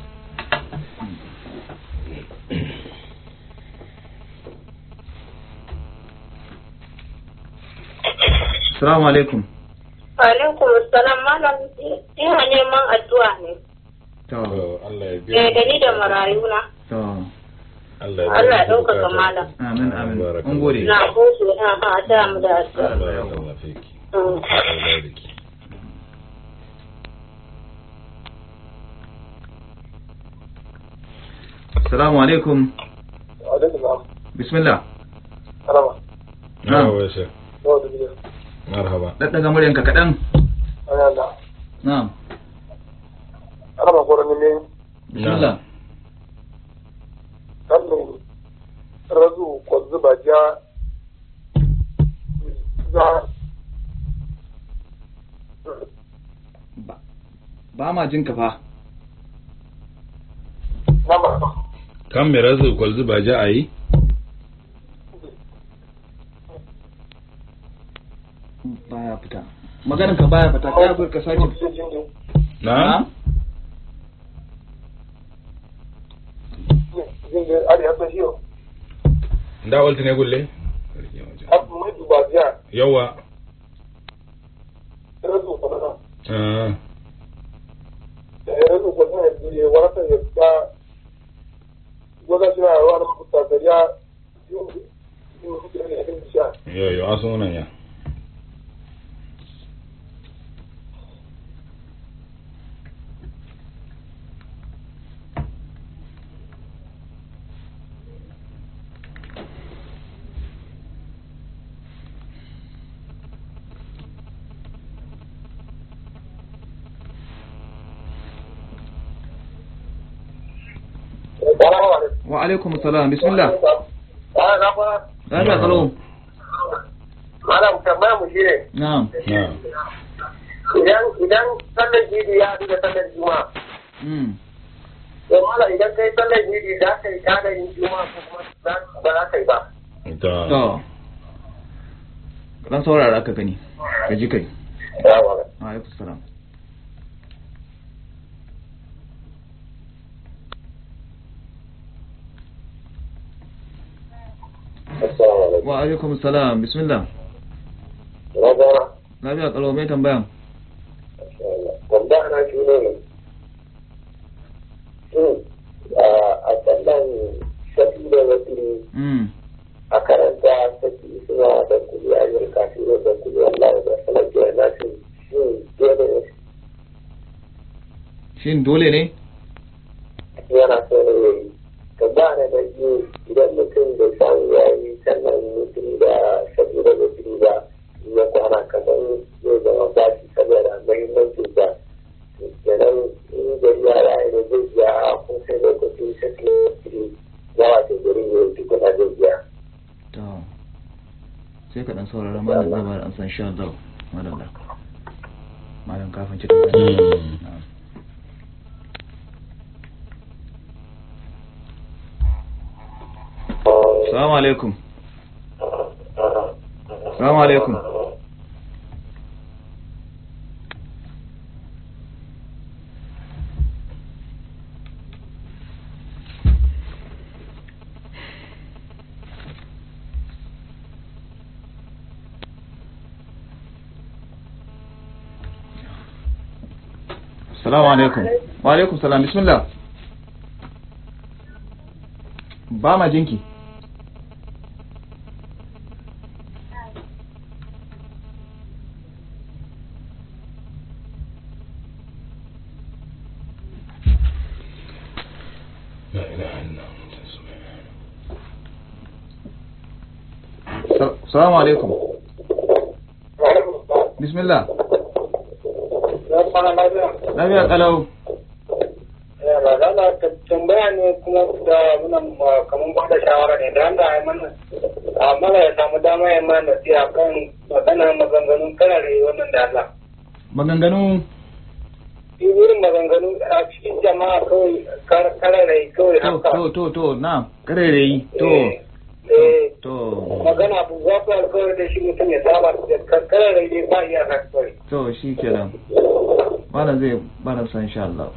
S2: Assalamu alaikum
S3: Alaikum salam malam ina neman addu'a ne.
S2: to
S1: to Allah ya biya
S3: Eh da ni da marayuna.
S2: to
S1: Allah ya
S3: Allah ya
S1: biya
S3: ɗaukaka
S1: bukata.
S3: malam.
S2: amin amin
S1: Barakallahu.
S2: mun gode
S3: Na gode ina ha ta mu da addu'a.
S1: Barakallahu fiki.
S3: Mm.
S1: Auladiki.
S2: Assalamu alaikum
S4: alaikum
S2: bismillah
S4: salama
S2: Na'am.
S1: Yawa shi.
S4: yau da gida
S1: Marhaba.
S2: daddaga muryanka kaɗan
S4: ana
S2: na'am
S4: ana makwarar ne
S2: bismillah
S4: sannan razu kwanzu ba ja za
S2: ba ba ma jin ka fa
S1: kan me razu kwalzu ba ja ayi
S2: baya fita maganin ka baya fita ka bar ka sake
S1: na
S4: Jinjin ari hasa shiyo.
S1: da walta ne gulle
S4: Abu mai duba biya.
S1: yawa
S4: Rasu kamar
S1: ah
S4: da ya rasu ko sai ya wata ya ta wata shi na ruwa na kuta da ya yi yi yi sha.
S1: yo yo aso nan ya
S4: Salamu alaikum.
S2: wa alaikum salam bismillah
S4: Ah, na fa.
S2: lafiya kalau
S4: Malam tambaya mu shi ne.
S2: na'am
S1: na
S4: Idan idan sallar jidi ya haɗu da sallar juma'a.
S2: mm
S4: To mala idan kai sallar jidi za ka yi kada yin juma'a ko kuma za- ba za ka yi ba.
S2: to
S1: ta
S2: dan saurara ka gani ka ji kai
S4: Salamu alaikum.
S2: wa alaikum salam
S4: Assalamu alaikum.
S2: wa alaikum salam bismillah
S4: Na gana.
S2: lafiya kalau mai tambaya
S4: Wanda ana shi ne ne. Shin a sallan shafi da wasu
S2: mm
S4: a karanta saki suna da kuli a yin kafin da kuli Allah da sanar da yana shi shin dole ne
S2: shin dole ne
S4: yana so ne ya yi. Ka ba na da biyu idan mutum da samu ya yi sannan mutum da shafi da wasu ba ya kwana kamar zai zama ba shi saboda mahimmancin da kenan in gari ya rayu da zai biya kun sai lokacin shafi da wasu ya wata gari ne tukuna zai biya.
S2: to sai ka dan saurara malam zai bada an san sha Allah malam malam kafin ci tambaya
S1: Mm.
S2: na'am Assalamu alaikum. Assalamu alaikum. Assalamu alaikum. Wa alaikum salam. Bismillah. Ba ma jinki.
S1: la ilaha illa anta subhanaka
S2: Sa- Assalamu alaikum. Bismillah.
S4: Ya kwana lafiya.
S2: Lafiya kalau.
S4: Yara, zana tambaya ne kuma da muna kamar ba da shawara ne da Allah ya mana amma ya samu dama ya mana nasiha kan magana maganganun karare wannan da Allah.
S2: Maganganu
S4: Shi wurin maganganu a cikin jama'a kawai kar- karare kawai
S2: to
S4: haka.
S2: to to to na karereyi to
S4: Eh,
S2: to
S4: magana abu za ku alkawari da shi mutum ya saba da kar- karare ne ba iya kawai.
S2: to shi kenan. Malam zai bada san insha Allah.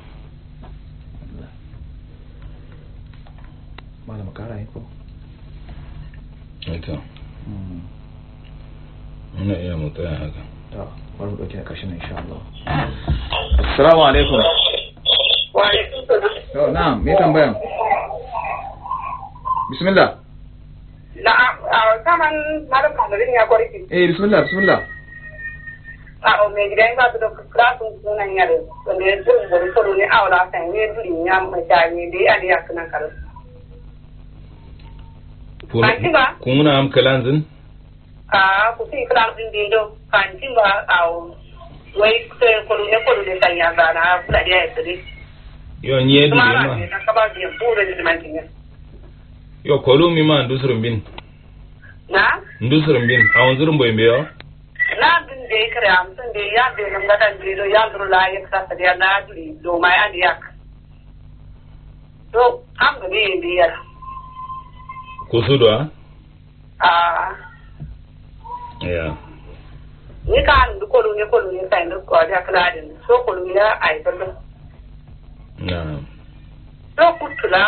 S2: Malam kara yi ko?
S1: ita
S2: Mm.
S1: muna iya mu tsaya haka
S2: To, bari mu dauke a ƙarshen insha Allah. Assalamu alaikum.
S4: Wa alaikum salam.
S2: To, na, me tambaya? Bismillah.
S3: Na'am, a kaman malam Kamarin ya kwarki.
S2: Eh, bismillah, bismillah.
S3: A o me gidan ba su da klasun sunan yare. Wanda ya zo da soro ne awla kan ne duri ya mai jami da ya ya kana kar. Anti ba?
S1: kun muna am kalanzin
S3: A ku fi klasun din do kan tin ba a o wai ko ko ne ko ne kan ya ga na kula da ya tsiri.
S1: yo nye du
S3: Kuma
S1: ma
S3: ne na ka ba biyan ko da jimantin ya.
S1: yo kolu mi ma ndusurum bin
S3: Na?
S1: ndusurum bin awon zurum boy mbeyo
S3: Na bin da ya kare amsan da ya da nan gadan da ya duru la ya kasa da ya na duri do mai an yak. to an ga biye biyar
S1: kusudu a
S3: a
S1: ya
S3: ni ka an du kolu ne kolu ne sai ndu ko da kala din so kolu ya ai bala
S1: na
S3: to kutula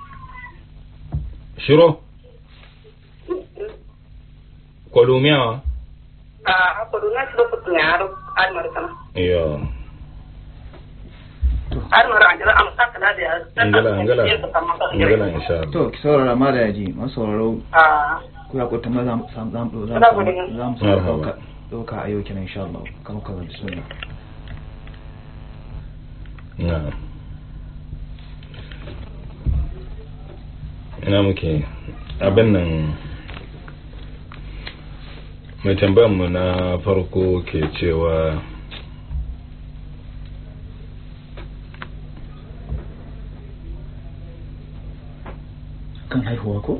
S1: shiro kwalumiyawa
S3: a kolu na so kutunyaro almar kana
S1: yo
S3: almar an jira am sakala da
S1: angala angala angala insha Allah
S2: to ki saurara ma da yaji masu sauraro
S3: a
S2: ku ya kuta ma za mu za mu za mu
S3: Ina gode.
S2: za mu
S1: Marhaba.
S2: dauka dauka a yau kenan insha Allah kamar kaza bismillah
S1: na ina muke abin nan mai tambayar mu na farko ke cewa
S2: kan haihuwa ko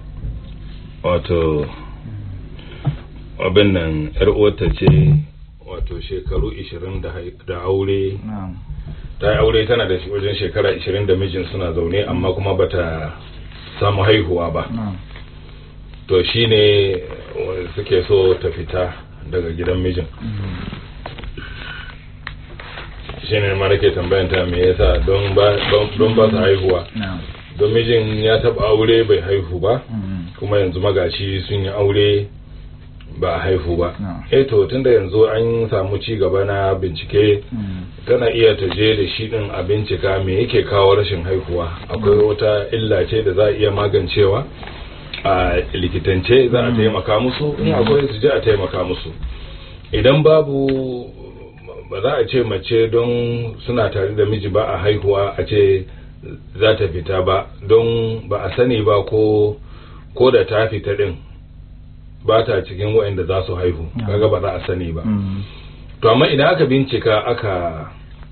S1: wato abin nan yar uwarta ce wato shekaru 20 da hai- da aure
S2: na'am
S1: ta yi aure tana da shi wajen shekara 20 da mijin suna zaune amma kuma bata samu haihuwa ba
S2: na'am
S1: to shine wanda suke so ta fita daga gidan mijin shine ma nake tambayan ta me yasa don ba don- don ba su haihuwa
S2: na'am
S1: don mijin ya taba aure bai haihu ba
S2: Mm.
S1: kuma yanzu magashi sun yi aure ba a haihu ba
S2: No.
S1: eh to tunda yanzu an samu ci gaba na bincike
S2: Mm.
S1: tana iya ta je da shi din a bincika me yake kawo rashin haihuwa akwai wata illa ce da za a iya magancewa a likitance za a taimaka musu in akwai su je a taimaka musu idan babu ba za a ce mace don suna tare da miji ba a haihuwa a ce za ta fita ba don ba a sani ba ko ko da ta fita din ba ta cikin waɗanda za su haihu
S2: Yeah.
S1: kaga ba za a sani ba
S2: Mm.
S1: to amma idan aka bincika aka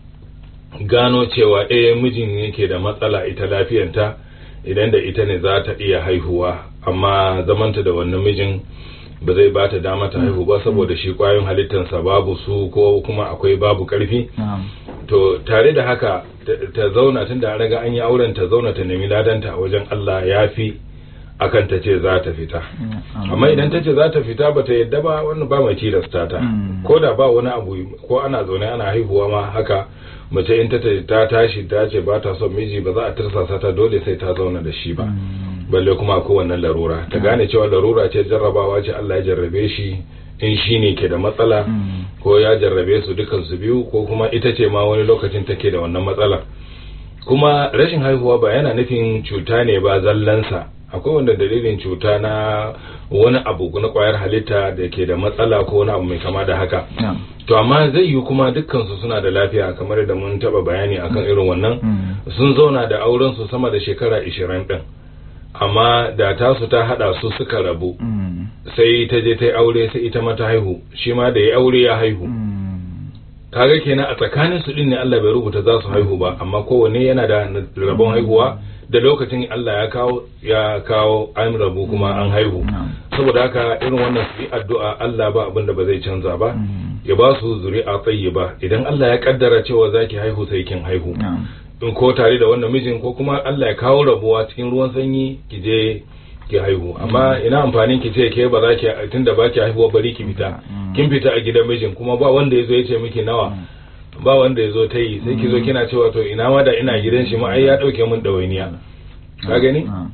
S1: gano cewa eh mijin yake da matsala ita lafiyanta idan da ita ne za ta iya haihuwa amma zamanta da wannan mijin ba zai ba ta dama ta haihu ba saboda shi kwayoyin halittarsa babu su ko kuma akwai babu karfi
S2: na'am
S1: to tare da haka ta- ta zauna tun da an raga an yi auren ta zauna ta nemi ladanta a wajen Allah ya fi akan ta ce za ta fita
S2: na'am.
S1: amma idan ta ce za ta fita ba ta yadda ba wannan ba mai tilasta ta
S2: Mm.
S1: ko da ba wani abu ko ana zaune ana haihuwa ma haka mace in ta ta tashi ta ce ba ta son miji ba za a tirsasa ta dole sai ta zauna da shi ba
S2: Mm.
S1: balle kuma ko wannan larura ta gane cewa larura ce jarrabawa ce Allah ya jarrabe shi in shi ne ke da matsala
S2: Mm.
S1: ko ya jarrabe su dukan su biyu ko kuma ita ce ma wani lokacin take da wannan matsala kuma rashin haihuwa ba yana nufin cuta ne ba zallansa akwai wanda dalilin cuta na wani abu na kwayar halitta da ke da matsala ko wani abu mai kama da haka
S2: na'am
S1: to amma zai yi kuma dukkansu suna da lafiya kamar da mun taba bayani akan irin wannan
S2: Mm.
S1: sun zauna da auren su sama da shekara 20 din amma da tasu ta hada su suka rabu
S2: Mm.
S1: sai ta je ta yi aure sai ita ma ta haihu shi ma da ya aure ya haihu
S2: Mm.
S1: kaga kenan a tsakanin su din ne Allah bai rubuta za su haihu ba amma kowanne yana da rabon haihuwa da lokacin Allah ya kawo ya kawo an rabu kuma an haihu
S2: Na'am.
S1: saboda haka irin wannan su yi addu'a Allah ba abin da ba zai canza ba
S2: Mm.
S1: ya ba su zuri'a tayyiba idan Allah ya kaddara cewa zaki haihu sai kin haihu
S2: na'am
S1: in ko tare da wannan mijin ko kuma Allah ya kawo rabuwa cikin ruwan sanyi ki je ki haihu amma ina amfanin ki ce ke ba za ki tunda ba ki haihuwa bari ki fita
S2: Mm.
S1: kin fita a gidan mijin kuma ba wanda ya zo ya ce miki nawa ba wanda ya zo ta yi sai ki zo kina cewa to ina ma da ina gidan shi ma ai ya dauke min dawainiya ka gani
S2: Na'am.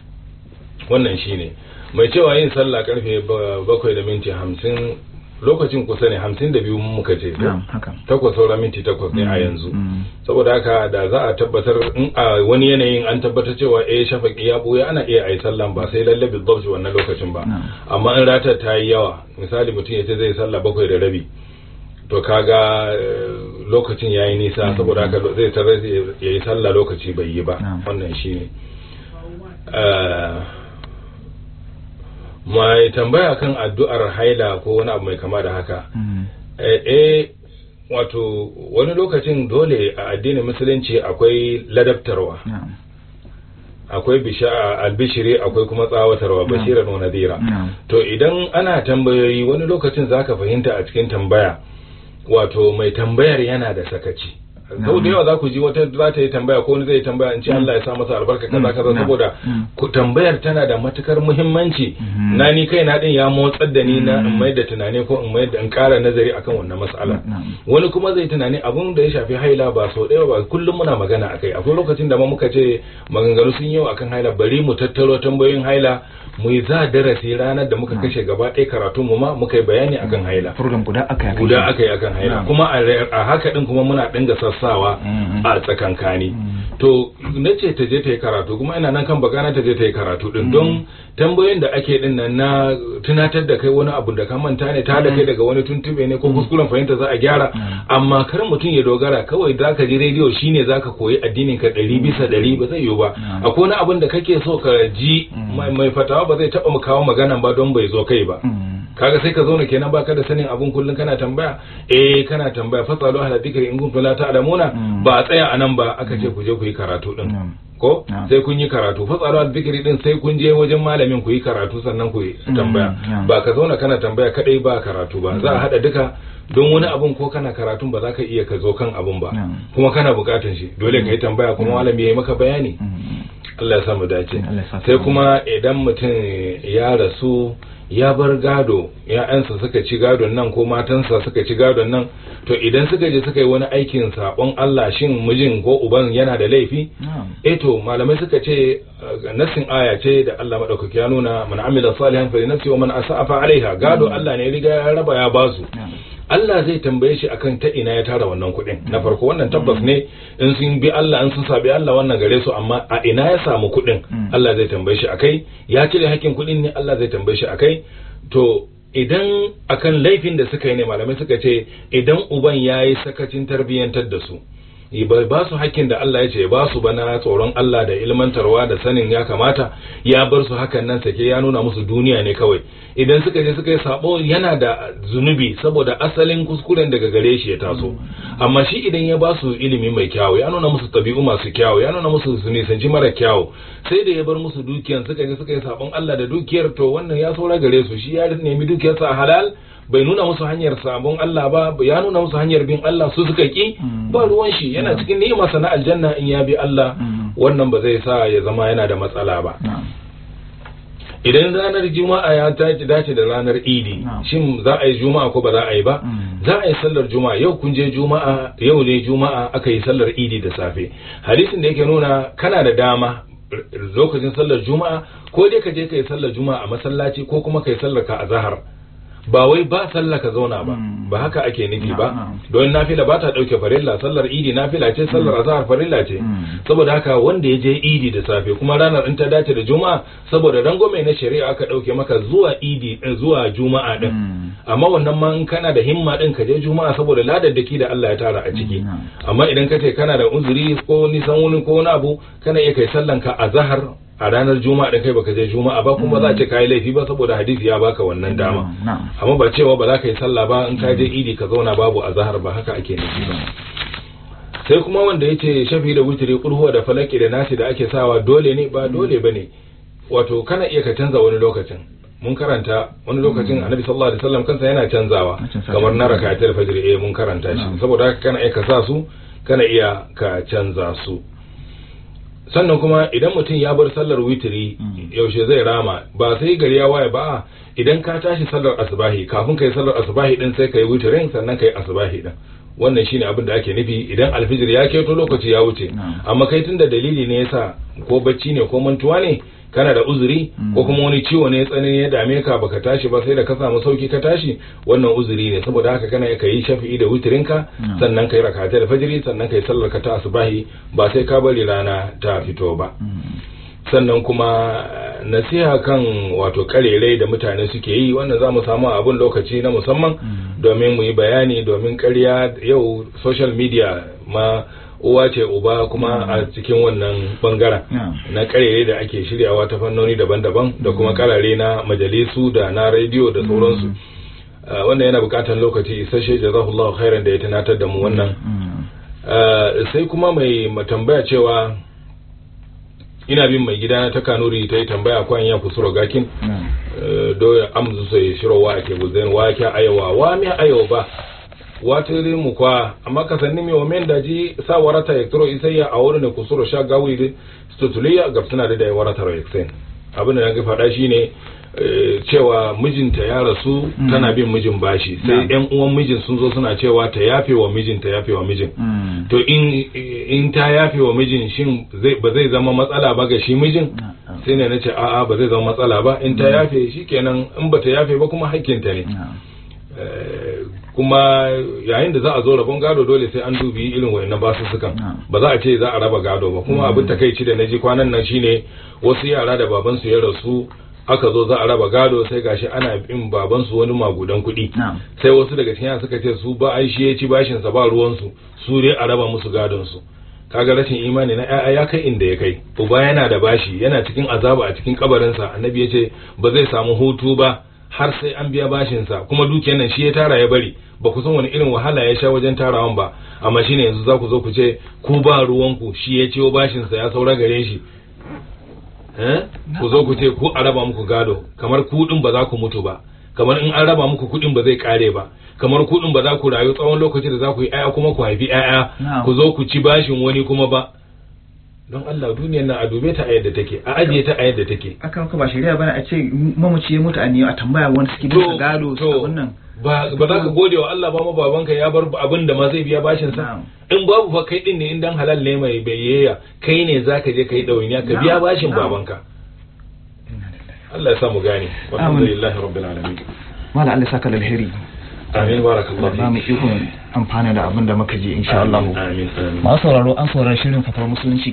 S1: wannan shine mai cewa yin sallah karfe ba- bakwai da minti hamsin lokacin kusa ne hamsin da biyu muka ce
S2: Na'am, haka.
S1: takwas saura minti takwas ne a yanzu
S2: Mm.
S1: saboda haka da za a tabbatar in a wani yanayin an tabbatar cewa eh shafaki ya buya ana iya ayi sallan ba sai lalle bidzabti wannan lokacin ba
S2: Na'am.
S1: amma in ratar ta yi yawa misali mutum ya ce zai sallah bakwai da rabi to kaga eh, lokacin ya yi nisa saboda haka lo- zai tarar ya yi sallah lokaci bai yi ba
S2: Na'am.
S1: wannan shi ne mai tambaya kan addu'ar haila ko wani abu mai kama da haka
S2: Mm.
S1: eh eh, wato wani lokacin dole a addinin musulunci akwai ladabtarwa
S2: Na'am.
S1: akwai bisha albishiri akwai kuma tsawatarwa bashiran wa nadira
S2: Na'am.
S1: to idan ana tambayoyi wani lokacin zaka fahimta a cikin tambaya wato mai tambayar yana da sakaci sau da yawa za ku ji wata za ta yi tambaya ko wani zai yi tambaya in ce Allah ya sa masa albarka kaza kaza
S2: Mm.
S1: saboda
S2: Mm.
S1: ku tambayar tana da matukar muhimmanci
S2: Mhm.
S1: na ni kai na din ya motsar da ni na in
S2: Mm.
S1: mai da tunani ko in mai da in kara nazari akan wannan mas'ala
S2: Na'am.
S1: wani kuma zai tunani abun da ya shafi haila ba sau ɗaya ba kullum muna magana akai akwai lokacin da ma muka ce maganganu sun yi akan haila bari mu tattaro tambayoyin haila mu yi za darasi ranar da muka kashe gaba ɗaya karatun mu ma muka yi bayani akan haila
S2: program guda aka yi
S1: guda aka yi akan haila
S2: Na'am.
S1: kuma a re- a haka din kuma muna dinga sassawa
S2: Mhm.
S1: a tsakankani
S2: Mhm.
S1: to na ce ta je ta yi karatu kuma ina nan kan bakana ta je ta yi karatu din don tambayoyin da ake din nan na tunatar da kai wani abu da ka manta ne ta da kai daga wani tuntube ne ko kuskuren fahimta za a gyara amma kar mutum ya dogara kawai za ka ji rediyo shine za ka koyi addinin ka ɗari bisa ɗari ba zai yiwu ba
S2: Mhm.
S1: akwai wani abin da kake so ka ji
S2: Mhm.
S1: mai mai fatawa ba zai taɓa mu kawo maganan ba don bai zo kai ba
S2: Mm.
S1: kaga sai ka zauna kenan baka da sanin abun kullun kana tambaya eh kana tambaya fasalu ahla dhikri in kuntum la ta'lamuna
S2: Mm.
S1: ba a tsaya anan ba aka ce ku je ku yi karatu din
S2: Na'am.
S1: ko
S2: Na'am.
S1: sai kun yi karatu fasalu ahla dhikri din sai kun je wajen malamin ku yi karatu sannan ku yi
S2: Mm,
S1: tambaya
S2: na'am.
S1: ba ka zauna kana tambaya kadai ba karatu ba za a hada duka don wani abun ko kana karatun ba za ka iya ka zo kan abun ba
S2: Na'am.
S1: kuma kana bukatan shi dole ka yi tambaya kuma malami ya yi maka bayani
S2: Mm.
S1: Allah ya samu dace
S2: Allah ya sa
S1: sai
S2: samu.
S1: kuma idan mutum ya rasu ya bar gado ya'yansa suka ci gadon nan ko matansa suka ci gadon nan to idan suka je suka yi wani aikin sabon Allah shin mijin ko uban yana da laifi
S2: Na'am.
S1: eh to malamai suka ce uh, nassin aya ce da Allah madaukaki ya nuna man amila salihan fa nafsi wa man asa'a fa alaiha gado Allah ne ya riga ya raba ya basu
S2: Na'am.
S1: Allah zai tambaye shi akan ta ina ya tara wannan kuɗin na farko wannan tabbas ne in sun bi Allah in sun sabi Allah wannan gare su amma a ina ya samu kuɗin
S2: Mm.
S1: Allah zai tambaye shi akai ya cire hakkin kuɗin ne Allah zai tambaye shi akai to idan akan laifin da suka yi ne malamai suka ce idan uban ya yi sakacin tarbiyyantar da su ba ba su hakkin da Allah ya ce ba su bana tsoron Allah da ilmantarwa da sanin ya kamata ya bar su hakan nan sake ya nuna musu duniya ne kawai idan suka je suka yi sabo yana da zunubi saboda asalin kuskuren daga gare shi ya taso amma shi idan ya ba su ilimi mai kyawu ya nuna musu tabi'u masu kyawu ya nuna musu su nisanci mara kyawu sai da ya bar musu dukiyan suka je suka yi sabon Allah da dukiyar to wannan ya saura gare su shi ya nemi dukiyarsa a halal bai nuna musu hanyar sabon Allah ba ya nuna musu hanyar bin Allah su suka ki ba ruwan shi yana cikin ni'imarsa na aljanna in ya bi Allah wannan ba zai sa ya zama yana da matsala ba idan ranar juma'a ya tashi dace da ranar idi shin za a yi juma'a ko ba za a yi ba za a yi sallar juma'a yau kun je juma'a yau ne juma'a aka yi sallar idi da safe hadisin da yake nuna kana da dama lokacin sallar juma'a ko dai ka je ka yi sallar juma'a a masallaci ko kuma ka yi sallar ka a zahar ba wai ba sallah ka zauna ba ba haka ake nufi ba don nafila ba ta dauke farilla sallar idi nafila ce sallar azhar farilla ce saboda haka wanda ya je idi da safe kuma ranar in ta dace da juma'a saboda rangwame na shari'a aka dauke maka zuwa idi zuwa juma'a din amma wannan ma in kana da himma din ka je juma'a saboda ladaddaki da Allah ya tara a ciki amma idan ka ce kana da uzuri ko nisan wani ko wani abu kana iya kai sallan ka azhar a ranar juma'a da kai baka je juma'a ba kuma za a ce kai laifi ba saboda hadisi ya baka wannan dama amma ba cewa ba za ka yi sallah ba in ka je idi ka zauna babu azhar ba haka ake nufi ba sai kuma wanda yace shafi da wutiri kurhuwa da falaki da nasi da ake sawa dole ne ba dole bane wato kana iya ka canza wani lokacin mun karanta wani lokacin annabi sallallahu alaihi wasallam kansa yana canzawa kamar na rakatul fajr eh mun karanta shi saboda haka kana iya ka sa su kana iya ka canza su sannan kuma idan mutum ya bar sallar witiri yaushe zai rama ba sai gari ya waye ba idan ka tashi sallar asubahi kafin kai sallar asubahi din sai kai witirin sannan kai asubahi din wannan shine abin da ake nufi idan alfijir ya keto lokaci ya wuce amma kai tunda dalili ne yasa ko bacci ne ko mantuwa ne kana da uzuri ko kuma wani ciwo ne tsanani ya dame ka baka tashi ba sai da ka samu sauki ka tashi wannan uzuri ne saboda haka kana ka yi shafi'i da wutirinka sannan kai rakata da fajiri sannan kai sallar ka ta asubahi ba sai ka bari rana ta fito ba sannan kuma nasiha kan wato karerai da mutane suke yi wannan za mu samu abun lokaci na musamman domin mu yi bayani domin karya yau social media ma uwa ce uba kuma a cikin wannan bangaren na karere da ake shiryawa ta fannoni daban-daban da kuma karare na majalisu da na rediyo da sauransu wannan yana bukatar lokaci isasshe jazahullahu khairan da ya tunatar da mu wannan sai kuma mai tambaya cewa ina bin mai gida ta kanuri ta yi tambaya kwan ya kusuro gakin do amzu sai shiro wa ke buzen wa ke ayawa wa mi ayawa ba watiri mu kwa amma ka sanni mi o men daji sa warata yaktoro isayya a wurin kusuro sha gawi de stotuliya gabtana da da warata ro yaksen abin da na ga faɗa shine eh, cewa mijinta ya rasu tana bin mijin bashi sai
S2: Na'am.
S1: yan uwan mijin sun zo suna cewa ta yafe wa mijin ta yafe wa mijin
S2: Mm.
S1: to in in ta yafe wa mijin shin zai ba zai zama matsala ba ga shi mijin
S2: Na'am.
S1: sai ne nace a'a ba zai zama matsala ba in ta yafe shikenan in ba ta yafe ba kuma hakkinta ne
S2: Na'am.
S1: Eh, kuma yayin da za a zo rabon gado dole sai an dubi irin wayannan basussukan
S2: Na'am.
S1: ba za a ce za a raba gado ba kuma abin takaici da naji kwanan nan shine wasu yara da babansu ya rasu aka zo za a raba gado sai gashi ana bin babansu wani magudan kuɗi
S2: Na'am.
S1: sai wasu daga cikin yara suka ce su ba ai shi ya ci bashin sa ba ruwansu su dai a raba musu gadon su kaga rashin imani na ƴaƴa ya kai inda ya kai uba yana da bashi yana cikin azaba a cikin kabarinsa annabi ya ce ba zai samu hutu ba har sai an biya bashinsa kuma dukiyar nan shi ya tara ya bari ba ku san wani irin wahala ya sha wajen tarawan ba amma shine yanzu za ku zo ku ce ku ba ruwanku shi ya ciwo bashinsa ya saura gare shi eh ku zo ku ce ku a raba muku gado kamar ku din ba za ku mutu ba kamar in an raba muku kuɗin ba zai kare ba kamar kuɗin ba za ku rayu tsawon lokaci da za ku yi ƴaƴa kuma ku haifi ƴaƴa
S2: Na'am.
S1: ku zo ku ci bashin wani kuma ba don Allah duniyar nan a dube ta a yadda take a ajiye ta a yadda take
S2: akan ka ba shari'a bane a ce mamaci ya mutu a ne a tambaya wani suke bisa gado su abun nan
S1: ba ba za ka gode wa Allah ba ma babanka ya bar abin da ma zai biya bashin sa
S2: Na'am.
S1: in babu fa kai din ne in dan halal ne mai bayyaya kai ne zaka je kai dawainiya ka biya
S2: Na'am.
S1: bashin
S2: Na'am.
S1: babanka Allah ya sa mu gane walhamdulillahi rabbil alamin
S2: mala Allah saka da alheri
S1: amin barakallahu
S2: ba mu ikon amfana da abin da muka ji insha Allah
S1: amin amin
S2: masu sauraro an saurari shirin fatawar musulunci